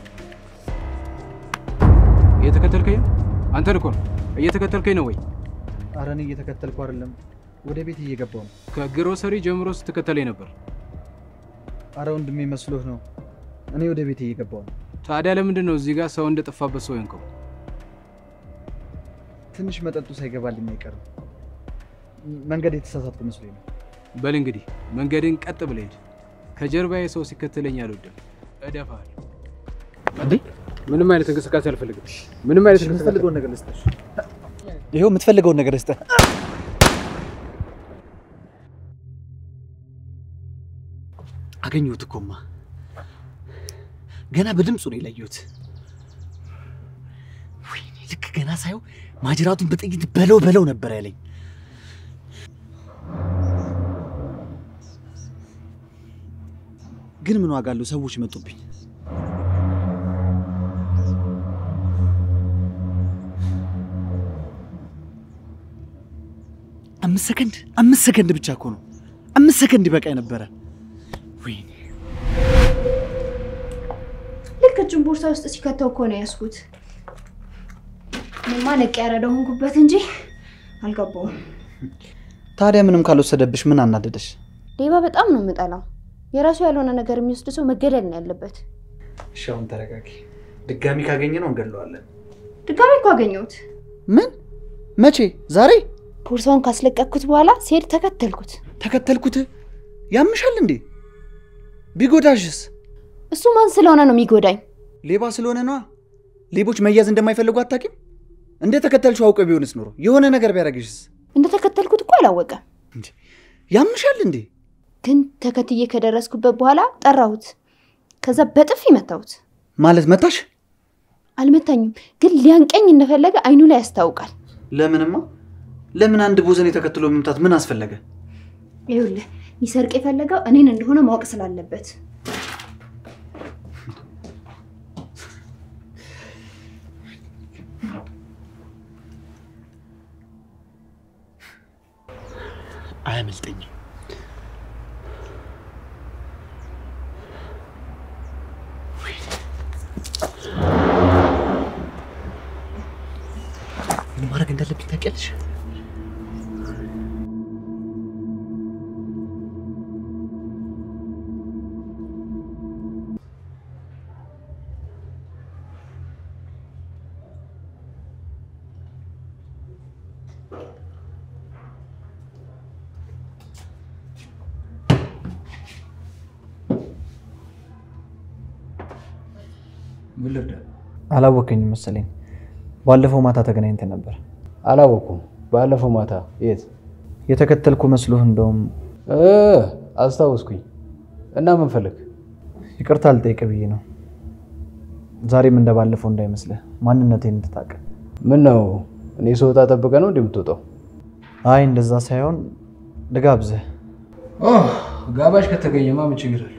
እየተከተልከኝ ነው? አንተን እኮ ነው። እየተከተልከኝ ነው ወይ? ኧረ እኔ እየተከተልኩ አይደለም፣ ወደ ቤት እየገባው ነው። ከግሮሰሪ ጀምሮ ስትከተለኝ ነበር። አረ ወንድሜ መስሎህ ነው። እኔ ወደ ቤት እየገባው ነው። ታዲያ ለምንድን ነው እዚህ ጋር ሰው እንደጠፋበት ሰው የንከው? ትንሽ መጠጡ ሳይገባልኝ አይቀርም። መንገድ የተሳሳትኩ መስሎኝ ነው። በል እንግዲህ መንገድን ቀጥ ብለህ ሂድ። ከጀርባዬ ሰው ሲከተለኝ አልወድም፣ እደፋለሁ። እንዴ ምንም አይነት እንቅስቃሴ አልፈልግም። ምንም አይነት እንቅስቃሴ የምትፈልገውን ነገር ልስጥህ። ይኸው የምትፈልገውን ነገር ልስጥህ። አገኘሁት እኮማ ገና በድምፁ ነው የለየሁት። ወይኔ ልክ ገና ሳየው ማጅራቱን በጥይት በለው በለው ነበር ያለኝ። ግን ምን ዋጋ አለው? ሰዎች መጡብኝ። አምስት ሰከንድ አምስት ሰከንድ ብቻ እኮ ነው። አምስት ሰከንድ ይበቃኝ ነበረ። ወይኔ ልክ እጁን ቦርሳ ውስጥ ሲከተው እኮ ነው ያዝኩት። እኔማ ነቅ ያረደ ሆንኩበት እንጂ አልገባውም። ታዲያ ምንም ካልወሰደብሽ ምን አናደደሽ? ሌባ በጣም ነው የምጠላው። የራሱ ያልሆነ ነገር የሚወስድ ሰው መገደል ነው ያለበት። እሺ አሁን ተረጋጊ። ድጋሚ ካገኘ ነው እንገለዋለን። ድጋሚ እኮ አገኘሁት። ምን? መቼ? ዛሬ? ቦርሳውን ካስለቀቅኩት በኋላ ሲሄድ ተከተልኩት። ተከተልኩት? ያምሻል እንዴ? ቢጎዳሽስ? እሱ ማን ስለሆነ ነው የሚጎዳኝ? ሌባ ስለሆነ ነዋ። ሌቦች መያዝ እንደማይፈልጉ አታውቂም? እንደ ተከተልሽው አውቀ ቢሆንስ ኖሮ የሆነ ነገር ቢያደርግሽስ? እንደተከተልኩት እኮ አላወቀም። ያምሻል እንዴ? ግን ተከትዬ ከደረስኩበት በኋላ ጠራሁት። ከዛ በጥፊ መታሁት። ማለት መታሽ? አልመታኝም፣ ግን ሊያንቀኝ እንደፈለገ አይኑ ላይ ያስታውቃል። ለምንማ? ለምን አንድ ቦዘኔ ተከትሎ መምታት ምን አስፈለገ? ይኸውልህ ሊሰርቅ የፈለገው እኔን እንደሆነ ማወቅ ስላለበት አያመልጠኝም። ምን ማድረግ እንዳለብኝ ታውቂያለሽ? ምን ልርዳ? አላወከኝም መሰለኝ። ባለፈው ማታ ተገናኝተን ነበር። አላወኩም። ባለፈው ማታ የት የተከተልኩ መስሎህ እንደውም እ አስታወስኩኝ። እና ምን ፈልግ? ይቅርታ ልጠይቅ ብዬ ነው። ዛሬም እንደባለፈው እንዳይመስልህ ማንነቴን እንድታውቅ። ምን ነው እኔ ስወጣ ጠብቀህ ነው እንደምትወጣው? አይ እንደዛ ሳይሆን ልጋብዝህ። ጋባዥ ከተገኘማ ምን ችግር አለ?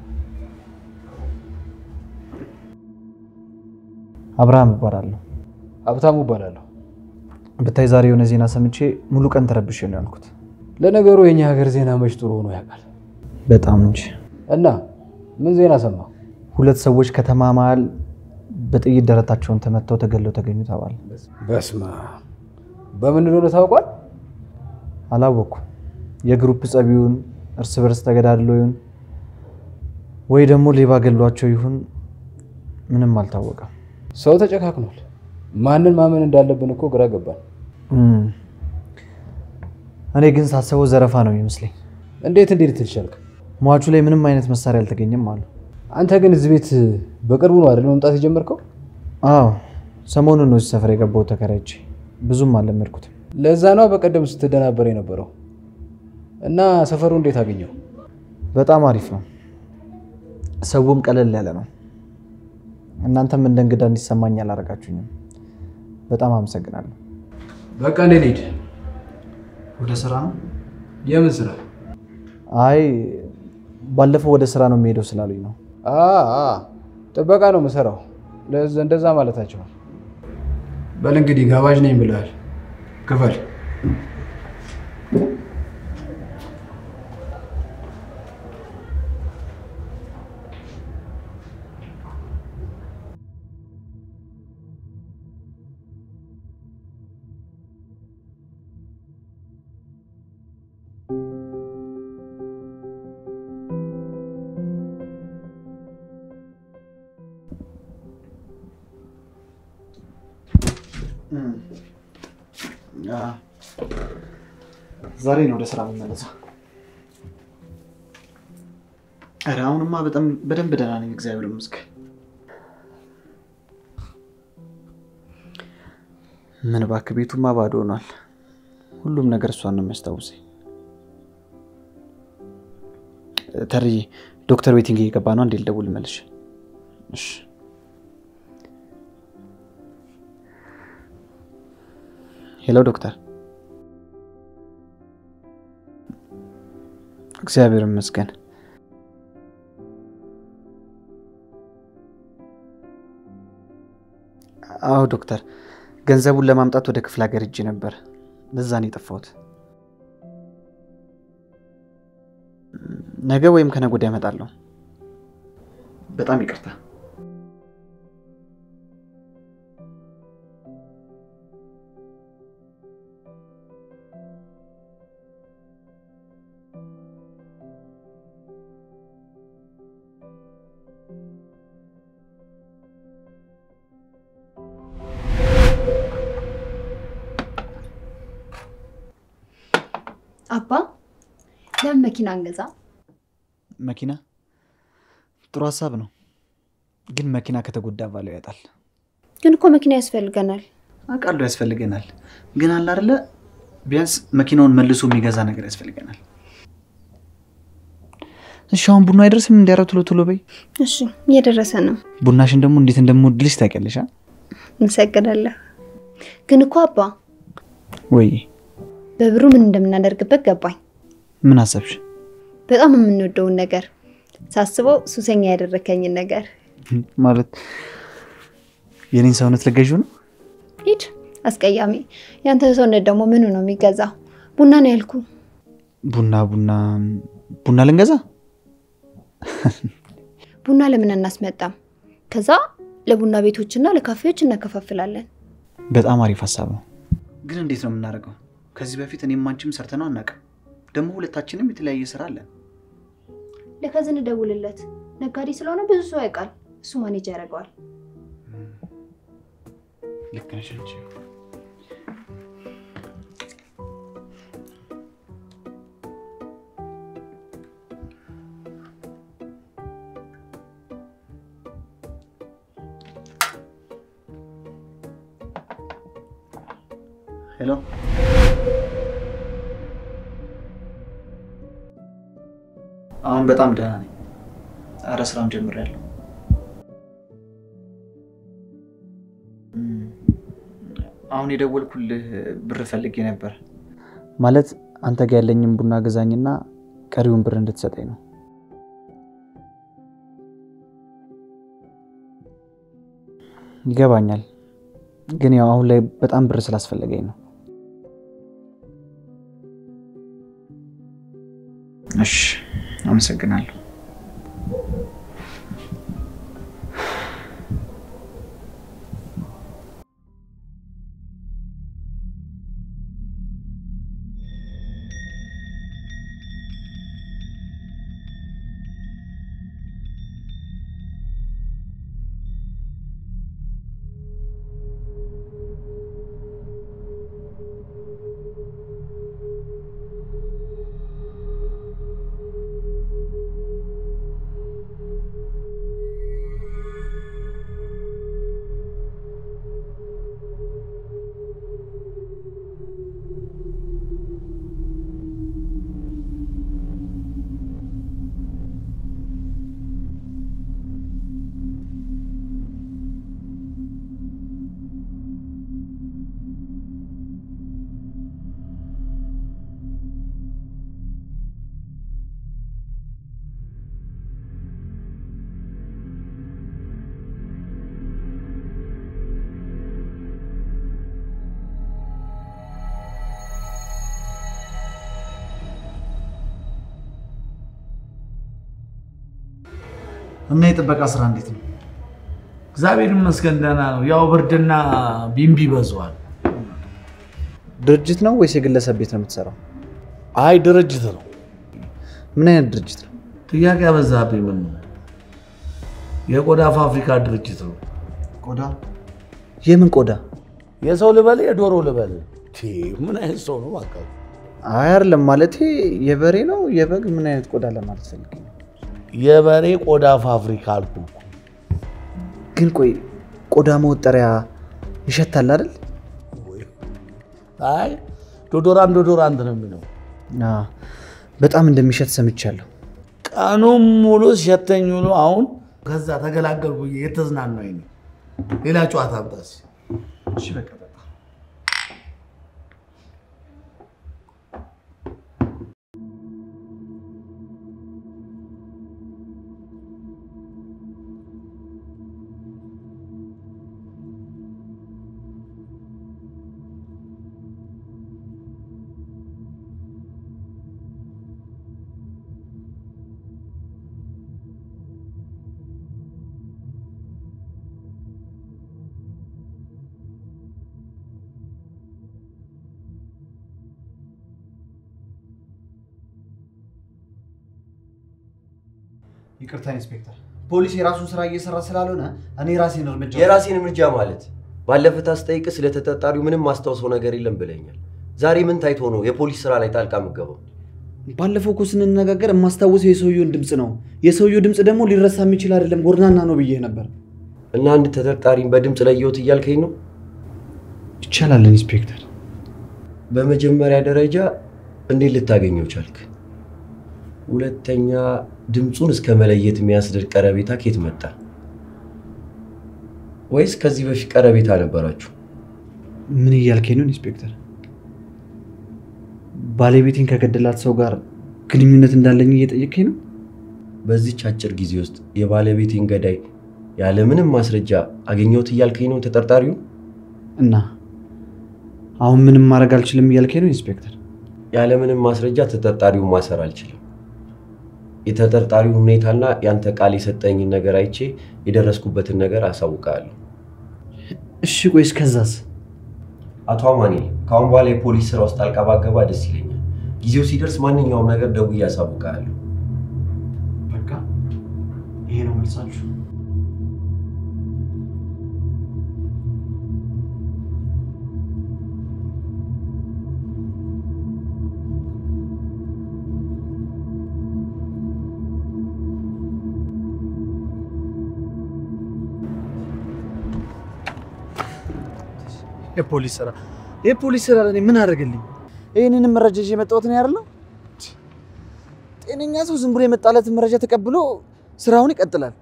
አብርሃም እባላለሁ። ሀብታሙ እባላለሁ። ብታይ ዛሬ የሆነ ዜና ሰምቼ ሙሉ ቀን ተረብሼ ነው ያልኩት። ለነገሩ የኛ ሀገር ዜና መች ጥሩ ሆኖ ያውቃል? በጣም እንጂ። እና ምን ዜና ሰማ? ሁለት ሰዎች ከተማ መሀል በጥይት ደረታቸውን ተመተው ተገለው ተገኙ ተባለ። በስማ በምን እንደሆነ ታውቋል? አላወቅኩም። የግሩፕ ጸብ ይሁን እርስ በርስ ተገዳድሎ ይሁን ወይ ደግሞ ሌባ ገሏቸው ይሁን ምንም አልታወቀም። ሰው ተጨካክኗል። ማንን ማመን እንዳለብን እኮ ግራ ገባን። እም። እኔ ግን ሳስበው ዘረፋ ነው የሚመስለኝ። እንዴት እንዴት ትልቻልክ? ሟቹ ላይ ምንም አይነት መሳሪያ አልተገኘም አሉ። አንተ ግን እዚህ ቤት በቅርቡ ነው አይደል መምጣት የጀመርከው? አዎ ሰሞኑን ነው እዚህ ሰፈር የገባው ተከራይቼ። ብዙም አልለመድኩትም። ለዛ ነው በቀደም ስትደናበር የነበረው። እና ሰፈሩ እንዴት አገኘው? በጣም አሪፍ ነው። ሰውም ቀለል ያለ ነው። እናንተም እንደ እንግዳ እንዲሰማኝ አላደረጋችሁኝም። በጣም አመሰግናለሁ። በቃ እንዴት ሄድ? ወደ ስራ ነው? የምን ስራ? አይ ባለፈው ወደ ስራ ነው የሚሄደው ስላሉኝ ነው። አ አ ጥበቃ ነው የምሰራው። ለዛ- እንደዛ ማለታቸው ነው። በል እንግዲህ ጋባዥ ነኝ ብለሃል። ክፈል። ዛሬ ነው ወደ ስራ የምመለሰው። ኧረ አሁንማ በጣም በደንብ ደህና ነኝ፣ እግዚአብሔር ይመስገን። ምን እባክህ ቤቱማ ባዶ ሆኗል። ሁሉም ነገር እሷን ነው የሚያስታውሰኝ። ተርዬ ዶክተር ዌቲንግ እየገባ ነው። እንዴ ልደውል መልሽ። እሺ ሄሎ ዶክተር። እግዚአብሔር ይመስገን። አዎ ዶክተር፣ ገንዘቡን ለማምጣት ወደ ክፍለ ሀገር ሄጄ ነበር። ለዛ ነው የጠፋሁት። ነገ ወይም ከነገ ወዲያ እመጣለሁ። በጣም ይቅርታ። አባ ለምን መኪና አንገዛ? መኪና ጥሩ ሀሳብ ነው፣ ግን መኪና ከተጎዳ ባለው ያጣል። ግን እኮ መኪና ያስፈልገናል። አውቃለሁ ያስፈልገናል፣ ግን አለ አይደለ ቢያንስ መኪናውን መልሶ የሚገዛ ነገር ያስፈልገናል። እሺ አሁን ቡና አይደርስም? እንዲያረው ቶሎ ቶሎ በይ። እሺ እየደረሰ ነው። ቡናሽን ደግሞ እንዴት እንደምወድልሽ ታውቂያለሽ። አ? እንሰግዳለሁ። ግን እኮ አባ ወይ በብሩ ምን እንደምናደርግበት ገባኝ። ምን አሰብሽ? በጣም የምንወደውን ነገር ሳስበው ሱሰኛ ያደረከኝን ነገር ማለት የኔን ሰውነት ልገዢው ነው? ሂድ አስቀያሚ። ያንተ ሰውነት ደግሞ ምኑ ነው የሚገዛው? ቡና ነው ያልኩ። ቡና ቡና ቡና ልንገዛ? ቡና ለምን አናስመጣም? ከዛ ለቡና ቤቶችና ለካፌዎች እናከፋፍላለን። በጣም አሪፍ ሀሳብ ነው። ግን እንዴት ነው የምናደርገው? ከዚህ በፊት እኔም አንቺም ሰርተነው አናውቅም። ደግሞ ሁለታችንም የተለያየ ስራ አለን። ለከዝን ደውልለት። ነጋዴ ስለሆነ ብዙ ሰው ያውቃል። እሱ ማኔጅ ያደርገዋል። ልክ ነሽ አንቺ። ሄሎ አሁን በጣም ደህና ነኝ። አረ ስራውን ጀምሬያለሁ። አሁን የደወልኩልህ ብር ፈልጌ ነበር። ማለት አንተ ጋር ያለኝም ቡና ገዛኝና ቀሪውን ብር እንድትሰጠኝ ነው። ይገባኛል፣ ግን ያው አሁን ላይ በጣም ብር ስላስፈለገኝ ነው። እሺ፣ አመሰግናለሁ። እና የጥበቃ ስራ እንዴት ነው? እግዚአብሔር ይመስገን ደህና ነው። ያው ብርድና ቢምቢ በዝዋል። ድርጅት ነው ወይስ የግለሰብ ቤት ነው የምትሰራው? አይ ድርጅት ነው። ምን አይነት ድርጅት ነው? ጥያቄ ያበዛብኝ ምን ነው? የቆዳ ፋብሪካ ድርጅት ነው። ቆዳ? የምን ቆዳ? የሰው ልበል የዶሮ ልበል? ምን አይነት ሰው ነው እባክህ? አይ አይደለም ማለቴ የበሬ ነው የበግ ምን አይነት ቆዳ ለማለት ፈልጌ ነው። የበሬ ቆዳ ፋብሪካ አልኩህ እኮ። ግን ቆይ ቆዳ መወጠሪያ ይሸታል አይደል? አይ ዶዶራንት ዶዶራንት ነው የሚለው። አዎ፣ በጣም እንደሚሸት ሰምቻለሁ። ቀኑን ሙሉ ሲሸተኝ ውሎ አሁን ከዛ ተገላገልኩ ብዬ የተዝናናኝ ነው። ሌላ ጨዋታ አምጣስ። እሺ በቃ በቃ ይቅርታ ኢንስፔክተር፣ ፖሊስ የራሱን ስራ እየሰራ ስላልሆነ እኔ ራሴን እርምጃ የራሴን እርምጃ ማለት ባለፈ ታስጠይቅ ስለ ተጠርጣሪው ምንም ማስታወሰው ነገር የለም ብለኛል። ዛሬ ምን ታይቶ ነው የፖሊስ ስራ ላይ ጣልቃ የምገባው? ባለፈው እኮ ስንነጋገር የማስታውሰው የሰውየውን ድምፅ ነው። የሰውየው ድምፅ ደግሞ ሊረሳ የሚችል አይደለም፣ ጎርናና ነው ብዬ ነበር። እና አንድ ተጠርጣሪን በድምፅ ለየሁት እያልከኝ ነው? ይቻላል ኢንስፔክተር። በመጀመሪያ ደረጃ እንዴት ልታገኘው ቻልክ? ሁለተኛ ድምፁን እስከ መለየት የሚያስደርግ ቀረቤታ ኬት መጣ? ወይስ ከዚህ በፊት ቀረቤታ ነበራችሁ? ምን እያልከኝ ነው ኢንስፔክተር? ባለቤቴን ከገደላት ሰው ጋር ግንኙነት እንዳለኝ እየጠየቀኝ ነው? በዚች አጭር ጊዜ ውስጥ የባለቤቴን ገዳይ ያለምንም ማስረጃ አገኘሁት እያልከኝ ነው ተጠርጣሪው? እና አሁን ምንም ማድረግ አልችልም እያልከኝ ነው ኢንስፔክተር? ያለምንም ማስረጃ ተጠርጣሪውን ማሰር አልችልም። የተጠርጣሪውን ሁኔታና ያንተ ቃል የሰጠኝን ነገር አይቼ የደረስኩበትን ነገር አሳውቃለሁ። እሺ ቆይ እስከዛስ? አቶ አማኑኤል ከአሁን በኋላ የፖሊስ ስራ ውስጥ ጣልቃ ባገባ ደስ ይለኛል። ጊዜው ሲደርስ ማንኛውም ነገር ደውዬ አሳውቃለሁ። በቃ ይሄ ነው መልሳችሁ? የፖሊስ ስራ የፖሊስ ስራ ለእኔ ምን አደረገልኝ? ይህንንም መረጃ ይዤ የመጣሁት ነው ያደለው። ጤነኛ ሰው ዝም ብሎ የመጣለትን መረጃ ተቀብሎ ስራውን ይቀጥላል።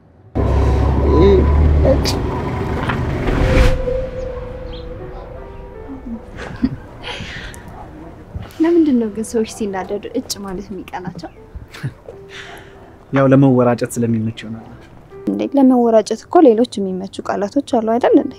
ለምንድን ነው ግን ሰዎች ሲናደዱ እጭ ማለት የሚቀናቸው? ያው ለመወራጨት ስለሚመች ይሆናል። እንዴ ለመወራጨት እኮ ሌሎች የሚመቹ ቃላቶች አሉ አይደል እንዴ?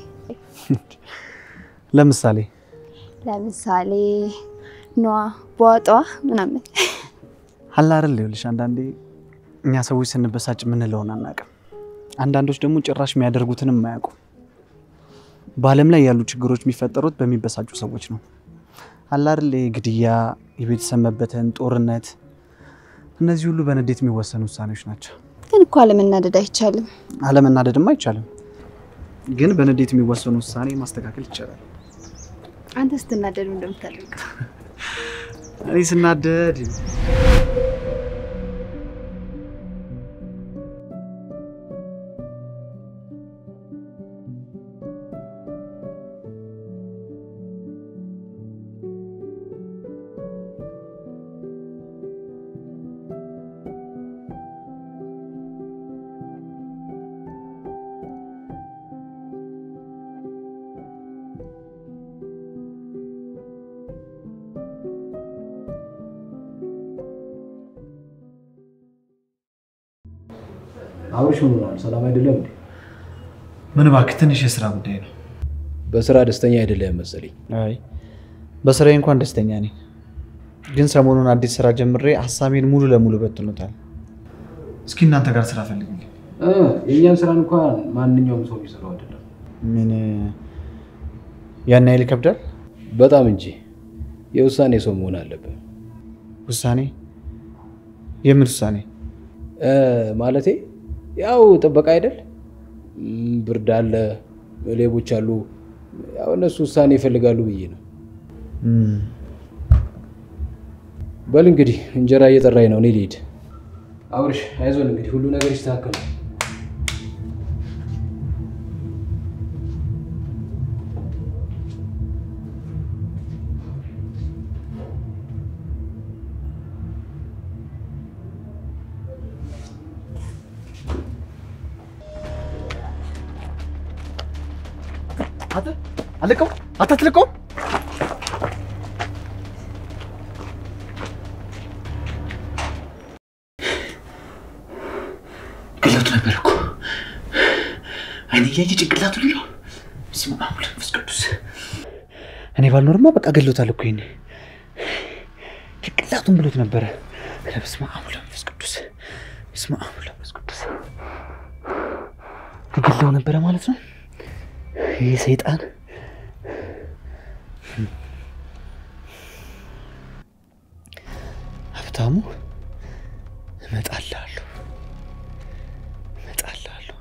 ለምሳሌ ለምሳሌ ኗ፣ በዋጧ ምናምን። አለ አይደል? ይኸውልሽ አንዳንዴ እኛ ሰዎች ስንበሳጭ የምንለውን አናውቅም። አንዳንዶች ደግሞ ጭራሽ የሚያደርጉትንም አያውቁም። በዓለም ላይ ያሉ ችግሮች የሚፈጠሩት በሚበሳጩ ሰዎች ነው። አለ አይደል? ግድያ፣ የቤተሰብ መበተን፣ ጦርነት፣ እነዚህ ሁሉ በንዴት የሚወሰኑ ውሳኔዎች ናቸው። ግን እኮ አለመናደድ አይቻልም። አለመናደድም አይቻልም፣ ግን በንዴት የሚወሰኑ ውሳኔ ማስተካከል ይቻላል። አንተ ስትናደድ ምን እንደምታደርገው እኔ ስናደድ አብርሽ ምን ሆኗል? ሰላም አይደለም እንዴ? ምን እባክህ ትንሽ የስራ ጉዳይ ነው። በስራ ደስተኛ አይደለም መሰለኝ። አይ በስራዬ እንኳን ደስተኛ ነኝ፣ ግን ሰሞኑን አዲስ ስራ ጀምሬ ሀሳቤን ሙሉ ለሙሉ በትኖታል። እስኪ እናንተ ጋር ስራ ፈልግልኝ። እ የእኛን ስራ እንኳን ማንኛውም ሰው የሚሰራው አይደለም። ምን ያን ያህል ይከብዳል? በጣም እንጂ የውሳኔ ሰው መሆን አለብህ። ውሳኔ? የምን ውሳኔ? እ ማለቴ ያው ጥበቃ አይደል? እም፣ ብርድ አለ፣ ሌቦች አሉ። ያው እነሱ ውሳኔ ይፈልጋሉ ብዬ ነው። በል እንግዲህ እንጀራ እየጠራኝ ነው፣ እኔ ልሂድ። አብርሽ አይዞን እንግዲህ ሁሉ ነገር ይስተካከላል። አለቀው አታትልቀው ገለቱ ነበር እኮ አይኔ እያየ ጭንቅላቱ ሌለው ስማ አሁን መንፈስ ቅዱስ እኔ ባልኖርማ በቃ ገሎታል እኮ ይሄኔ ጭንቅላቱን ብሎት ነበረ። በስመ አብ ወወልድ ወመንፈስ ቅዱስ በስመ አብ ወወልድ ወመንፈስ ቅዱስ ተገለው ነበረ ማለት ነው። ይህ ሰይጣን ሀብታሙ እመጣልሃለሁ እመጣልሃለሁ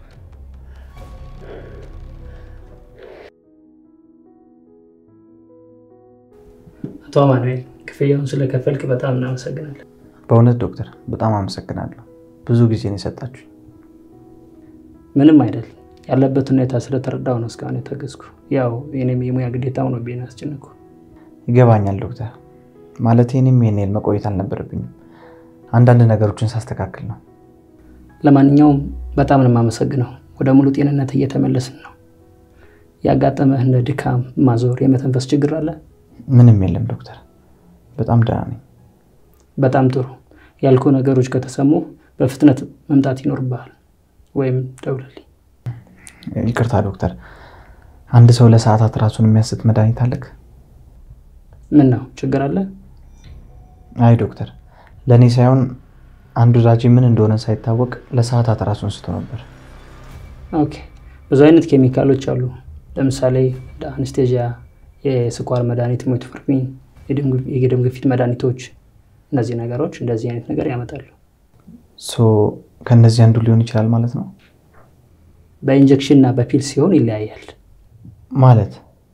አቶ አማኑኤል ክፍያውን ስለከፈልክ በጣም እናመሰግናለን። በእውነት ዶክተር በጣም አመሰግናለሁ። ብዙ ጊዜ ነው የሰጣችሁ። ምንም አይደል። ያለበት ሁኔታ ስለተረዳው ነው እስካሁን የታገዝኩ። ያው የኔም የሙያ ግዴታ ሆኖብኝ ያስጨነኩ። ይገባኛል ዶክተር። ማለት እኔም ይሄን ያህል መቆየት አልነበረብኝም። አንዳንድ ነገሮችን ሳስተካክል ነው። ለማንኛውም በጣም ነው የማመሰግነው። ወደ ሙሉ ጤንነት እየተመለስን ነው። ያጋጠመህ እንደ ድካም፣ ማዞር፣ የመተንፈስ ችግር አለ? ምንም የለም ዶክተር፣ በጣም ደህና ነኝ። በጣም ጥሩ። ያልኩ ነገሮች ከተሰሙ በፍጥነት መምጣት ይኖርብሃል፣ ወይም ደውልልኝ። ይቅርታ ዶክተር፣ አንድ ሰው ለሰዓታት ራሱን የሚያስት መድኃኒት አለክ? ምን ነው ችግር አለ? አይ ዶክተር፣ ለእኔ ሳይሆን አንድ ወዳጄ ምን እንደሆነ ሳይታወቅ ለሰዓታት ራሱን ስቶ ነበር። ኦኬ። ብዙ አይነት ኬሚካሎች አሉ። ለምሳሌ እንደ አነስቴዥያ፣ የስኳር መድኃኒት፣ ሜትፎርሚን፣ የደም ግፊት መድኃኒቶች። እነዚህ ነገሮች እንደዚህ አይነት ነገር ያመጣሉ። ሶ ከእነዚህ አንዱ ሊሆን ይችላል ማለት ነው። በኢንጀክሽን እና በፒል ሲሆን ይለያያል። ማለት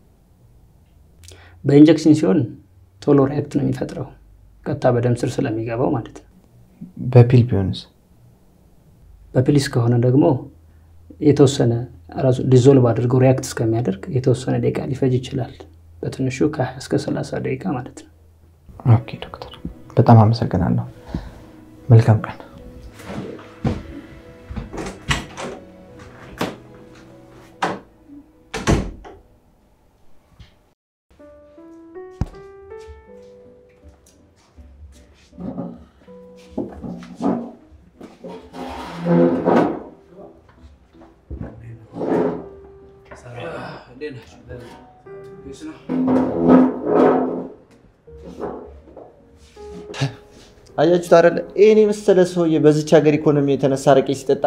በኢንጀክሽን ሲሆን ቶሎ ሪያክት ነው የሚፈጥረው፣ ቀጥታ በደም ስር ስለሚገባው ማለት ነው። በፒል ቢሆንስ? በፒልስ ከሆነ ደግሞ የተወሰነ ራሱ ዲዞልቭ አድርገው ሪያክት እስከሚያደርግ የተወሰነ ደቂቃ ሊፈጅ ይችላል። በትንሹ ከ20 እስከ 30 ደቂቃ ማለት ነው። ኦኬ ዶክተር፣ በጣም አመሰግናለሁ። መልካም ቀን። አያችሁት አይደለ? ይህን የመሰለ ሰውዬ በዚች ሀገር ኢኮኖሚ የተነሳ አረቄ ሲጠጣ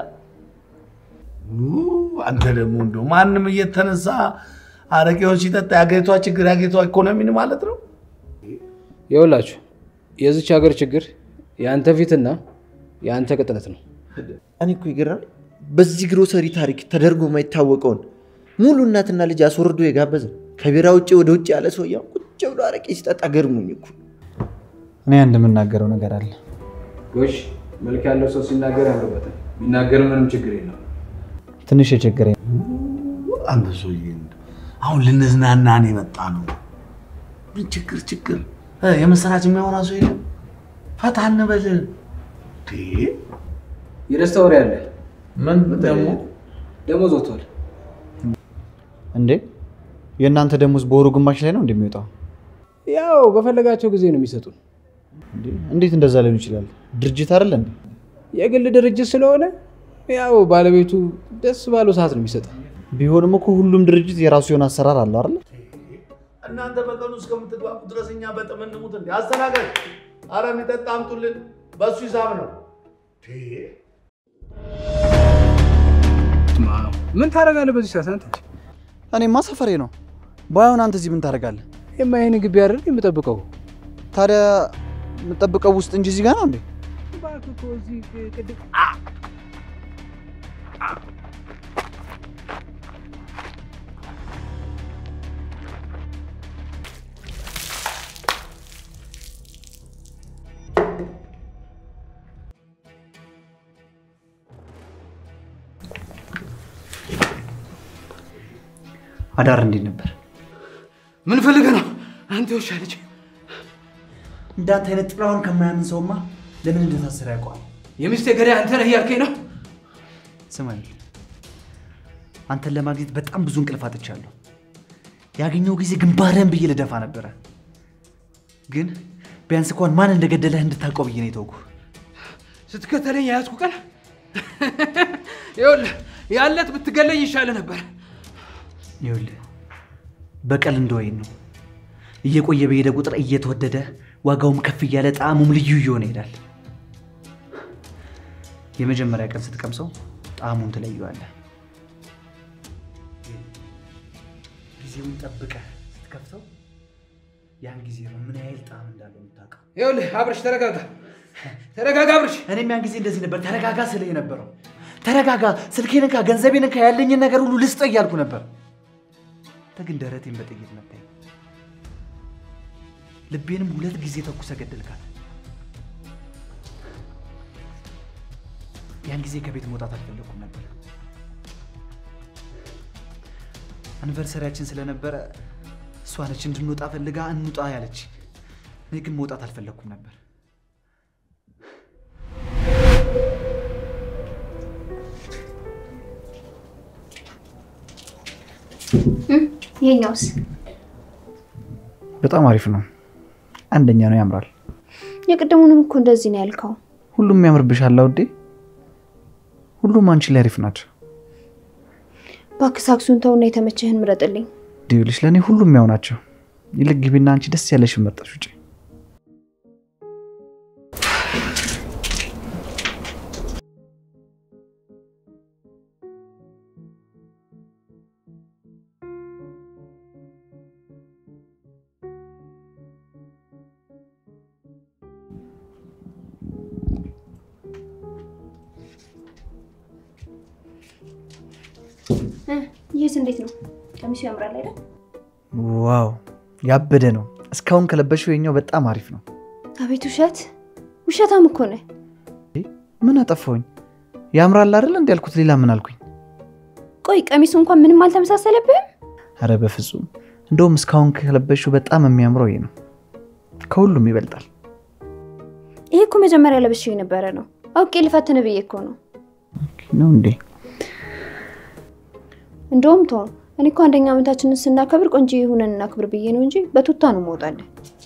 አንተ ደግሞ እንደው ማንም እየተነሳ አረቄውን ሲጠጣ የአገሪቷ ችግር የአገሪቷ ኢኮኖሚን ማለት ነው። ይኸውላችሁ የዚች ሀገር ችግር የአንተ ፊትና የአንተ ቅጥነት ነው። እኔ እኮ ይገርማል። በዚህ ግሮሰሪ ታሪክ ተደርጎ የማይታወቀውን ሙሉ እናትና ልጅ አስወርዶ የጋበዘ ከቢራ ውጭ ወደ ውጭ ያለ ሰውዬ ቁጭ ብሎ አረቄ ሲጠጣ ገርሙኝ እኮ። እኔ አንድ የምናገረው ነገር አለ። ጎሽ መልክ ያለው ሰው ሲናገር ያምርበታል። ቢናገር ምንም ችግር የለም። ትንሽ የቸገረኝ አንተ ሰውዬ እንደው አሁን ልንዝናናን የመጣ ነው። ምን ችግር ችግር እ የምስራች የሚያወራ ሰው የለም። ፈታ እንበል። እንዴ! የደስታ ወሬ አለ። ምን ደግሞ ደሞዝ ወጥቷል። እንዴ የእናንተ ደሞዝ በወሩ ግማሽ ላይ ነው እንደሚወጣው? ያው በፈለጋቸው ጊዜ ነው የሚሰጡን። እንዴ እንዴት እንደዛ ሊሆን ይችላል? ድርጅት አይደለ እንዴ? የግል ድርጅት ስለሆነ ያው ባለቤቱ ደስ ባለው ሰዓት ነው የሚሰጠው። ቢሆንም እኮ ሁሉም ድርጅት የራሱ የሆነ አሰራር አለው አይደለ? እናንተ በቀኑ እስከምትግባቡ ድረስ እኛ በጥም እንሙት እንዴ? አስተናገድ፣ አረ የሚጠጣ አምጡልን። በእሱ ሂሳብ ነው። እንዴ! ምን ታደርጋለህ በዚህ ሰዓት አንተ? እኔማ ሰፈሬ ነው። ባይሆን አንተ እዚህ ምን ታደርጋለህ? የማ ይህን ግቢ አይደል የምጠብቀው? ታዲያ የምጠብቀው ውስጥ እንጂ እዚህ ጋር ነው እንዴ? እባክህ እኮ እዚህ ቅድም አዳር እንዴት ነበር? ምን ፈልገህ ነው አንተ ውሻ ልጅ? እንዳንተ አይነት ጥላውን ከማያምን ሰውማ ለምን እንደታሰረ ያውቀዋል። የሚስቴ ገዳይ አንተ ነህ እያልከኝ ነው? ስማኝ፣ አንተን ለማግኘት በጣም ብዙ እንቅልፍ አጥቻለሁ። ያገኘው ጊዜ ግንባርህን ብዬ ልደፋ ነበረ፣ ግን ቢያንስ እንኳን ማን እንደገደለህ እንድታውቀው ብዬ ነው የተውኩህ። ስትከተለኝ የያዝኩ ቀን ይኸውልህ ያለት ብትገለኝ ይሻለ ነበር። ይኸውልህ በቀል እንደወይን ነው። እየቆየ በሄደ ቁጥር እየተወደደ ዋጋውም ከፍ እያለ ጣዕሙም ልዩ እየሆነ ይሄዳል። የመጀመሪያ ቀን ስትቀምሰው ጣዕሙን ትለየዋለህ። ጊዜውን ጠብቀህ ስትከፍተው ያን ጊዜ ነው ምን ያህል ጣዕም እንዳለው የምታውቀው። ይኸውልህ አብርሽ ተረጋጋ፣ ተረጋጋ አብርሽ። እኔም ያን ጊዜ እንደዚህ ነበር ተረጋጋ ስልህ የነበረው። ተረጋጋ፣ ስልኬን እንካ፣ ገንዘቤን እንካ፣ ያለኝን ነገር ሁሉ ልስጥ እያልኩ ነበር። አንተ ግን ደረቴን በጥይት መታኝ። ልቤንም ሁለት ጊዜ ተኩሰ ገደልካት። ያን ጊዜ ከቤት መውጣት አልፈለኩም ነበር። አኒቨርሰሪያችን ስለነበረ እሷ ነች እንድንወጣ ፈልጋ እንውጣ ያለች። እኔ ግን መውጣት አልፈለግኩም ነበር። ይሄኛውስ በጣም አሪፍ ነው። አንደኛ ነው፣ ያምራል። የቅድሙንም እኮ እንደዚህ ነው ያልከው። ሁሉም ያምርብሻል ውዴ። ሁሉም አንቺ ላይ አሪፍ ናቸው። እባክህ ሳክሱን ተውና የተመቸህን ምረጥልኝ። ይኸውልሽ ለእኔ ሁሉም ያው ናቸው። ይልቅ ግቢና አንቺ ደስ ያለሽን መርጠሽ ውጪ። ይህስ እንዴት ነው? ቀሚሱ ያምራል አይደል? ዋው ያበደ ነው። እስካሁን ከለበሽው የኛው በጣም አሪፍ ነው። አቤት ውሸት! ውሸታም እኮ ነህ። ምን አጠፋሁኝ? ያምራል አይደል እንዲ ያልኩት፣ ሌላ ምን አልኩኝ? ቆይ ቀሚሱ እንኳን ምንም አልተመሳሰለብህም? አረ በፍጹም እንደውም እስካሁን ከለበሽው በጣም የሚያምረው ይሄ ነው። ከሁሉም ይበልጣል። ይሄ እኮ መጀመሪያ ለብሼው የነበረ ነው። አውቄ ልፈትን ብዬ እኮ ነው። ነው እንዴ? እንደውም ቶ እኔ እኮ አንደኛ ዓመታችንን ስናከብር ቆንጆ የሆነን እናክብር ብዬ ነው እንጂ በቱታ ነው መውጣለን።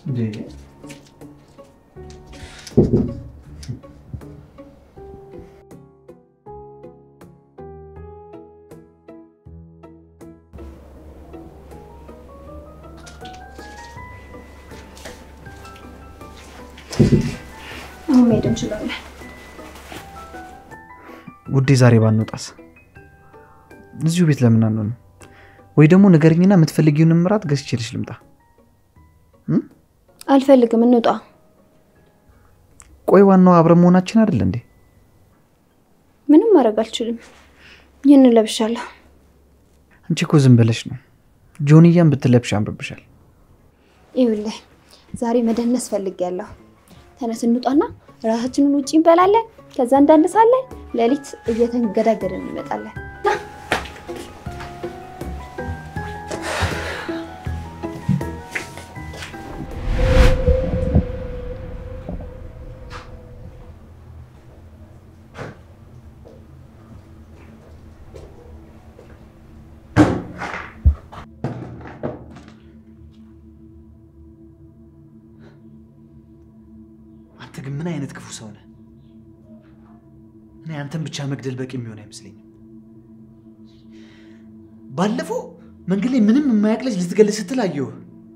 አሁን መሄድ እንችላለን። ውዴ ዛሬ ባንወጣስ? እዚሁ ቤት ለምን አንሆንም? ወይ ደግሞ ንገረኝና የምትፈልጊውን ምራት ገዝቼልሽ ልምጣ። አልፈልግም፣ እንውጣ። ቆይ ዋናው አብረን መሆናችን አይደል እንዴ? ምንም ማድረግ አልችልም። ይህን ለብሻለሁ። አንቺ እኮ ዝም ብለሽ ነው። ጆንያን ብትለብሽ ያምርብሻል። ይኸውልህ ዛሬ መደነስ ፈልጌያለሁ። ተነስ እንውጣና ራሳችንን ውጭ እንበላለን። ከዛ እንዳንሳለን። ሌሊት እየተንገዳገድን እንመጣለን። ና አንተ ግን ምን አይነት ክፉ ሰው ነህ? እኔ አንተን ብቻ መግደል በቂ የሚሆን አይመስለኝም። ባለፈው መንገድ ላይ ምንም የማያውቅ ልጅ ልትገል ስትል አየሁህ።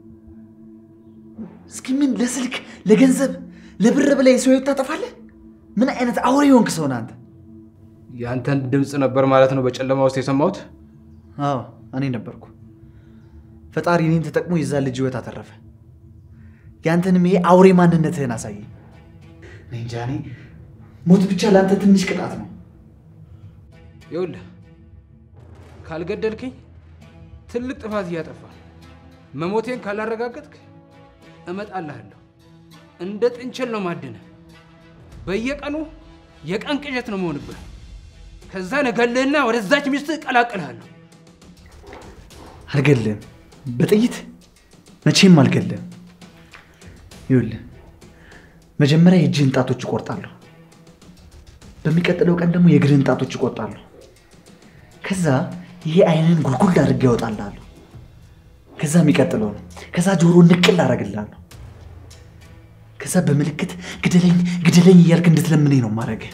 እስኪ ምን ለስልክ ለገንዘብ ለብር ብላ የሰው ሕይወት ታጠፋለህ? ምን አይነት አውሬ የሆንክ ሰው ነህ አንተ? የአንተን ድምፅ ነበር ማለት ነው በጨለማ ውስጥ የሰማሁት። አዎ እኔ ነበርኩ። ፈጣሪ እኔን ተጠቅሞ የዛን ልጅ ሕይወት አተረፈ። ያንተንም ይሄ አውሬ ማንነትህን አሳየ። እኔ እንጃ እኔ ሞት ብቻ ለአንተ ትንሽ ቅጣት ነው። ይኸውልህ ካልገደልክኝ ትልቅ ጥፋት እያጠፋ መሞቴን ካላረጋገጥክ እመጣልሃለሁ። እንደ ጥንቸል ነው ማድነህ። በየቀኑ የቀን ቅዠት ነው መሆንብህ። ከዛ እገልህና ወደዛች ሚስትህ እቀላቅልሃለሁ። አልገልም። በጥይት መቼም አልገልም። ይኸውልህ መጀመሪያ የእጅህን ጣቶች እቆርጣለሁ። በሚቀጥለው ቀን ደግሞ የእግርህን ጣቶች እቆርጣለሁ። ከዛ ይሄ አይንን ጉልጉል አድርጌ ያወጣልሃለሁ። ከዛ የሚቀጥለው ነው። ከዛ ጆሮ ንቅል አደርግልሃለሁ። ከዛ በምልክት ግደለኝ ግደለኝ እያልክ እንድትለምነኝ ነው ማድረግህ።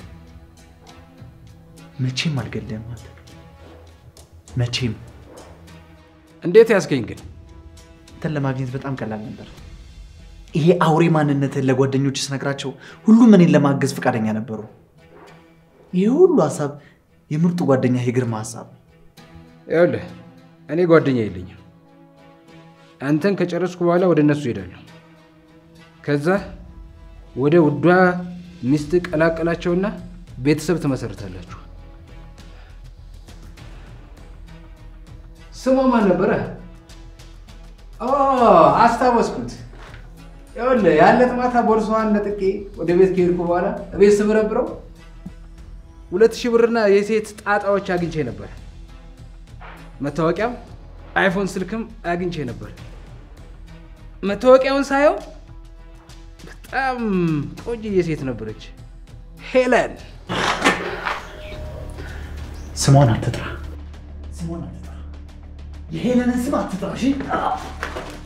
መቼም አልገለህም አንተ መቼም። እንዴት ያስገኝ ግን? አንተን ለማግኘት በጣም ቀላል ነበር። ይሄ አውሬ ማንነትህን ለጓደኞች ስነግራቸው ሁሉም እኔን ለማገዝ ፈቃደኛ ነበሩ። ይሄ ሁሉ ሀሳብ የምርጡ ጓደኛ የግርማ ሀሳብ ነው። ይኸውልህ እኔ ጓደኛ የለኝም። አንተን ከጨረስኩ በኋላ ወደ እነሱ ሄዳለሁ። ከዛ ወደ ውዷ ሚስት ቀላቀላቸውና ቤተሰብ ትመሰርታላችሁ። ስሟ ማን ነበረ? ኦ አስታወስኩት። ይኸውልህ ያለት ማታ ቦርሳዋን ነጥቄ ወደ ቤት ከሄድኩ በኋላ ቤት ስበረብረው ሁለት ሺህ ብርና የሴት ጣጣዎች አግኝቼ ነበር። መታወቂያም አይፎን ስልክም አግኝቼ ነበር። መታወቂያውን ሳየው በጣም ቆንጅዬ ሴት ነበረች፣ ሄለን። ስሟን አትጥራ፣ ስሟን አትጥራ፣ የሄለንን ስም አትጥራ። እሺ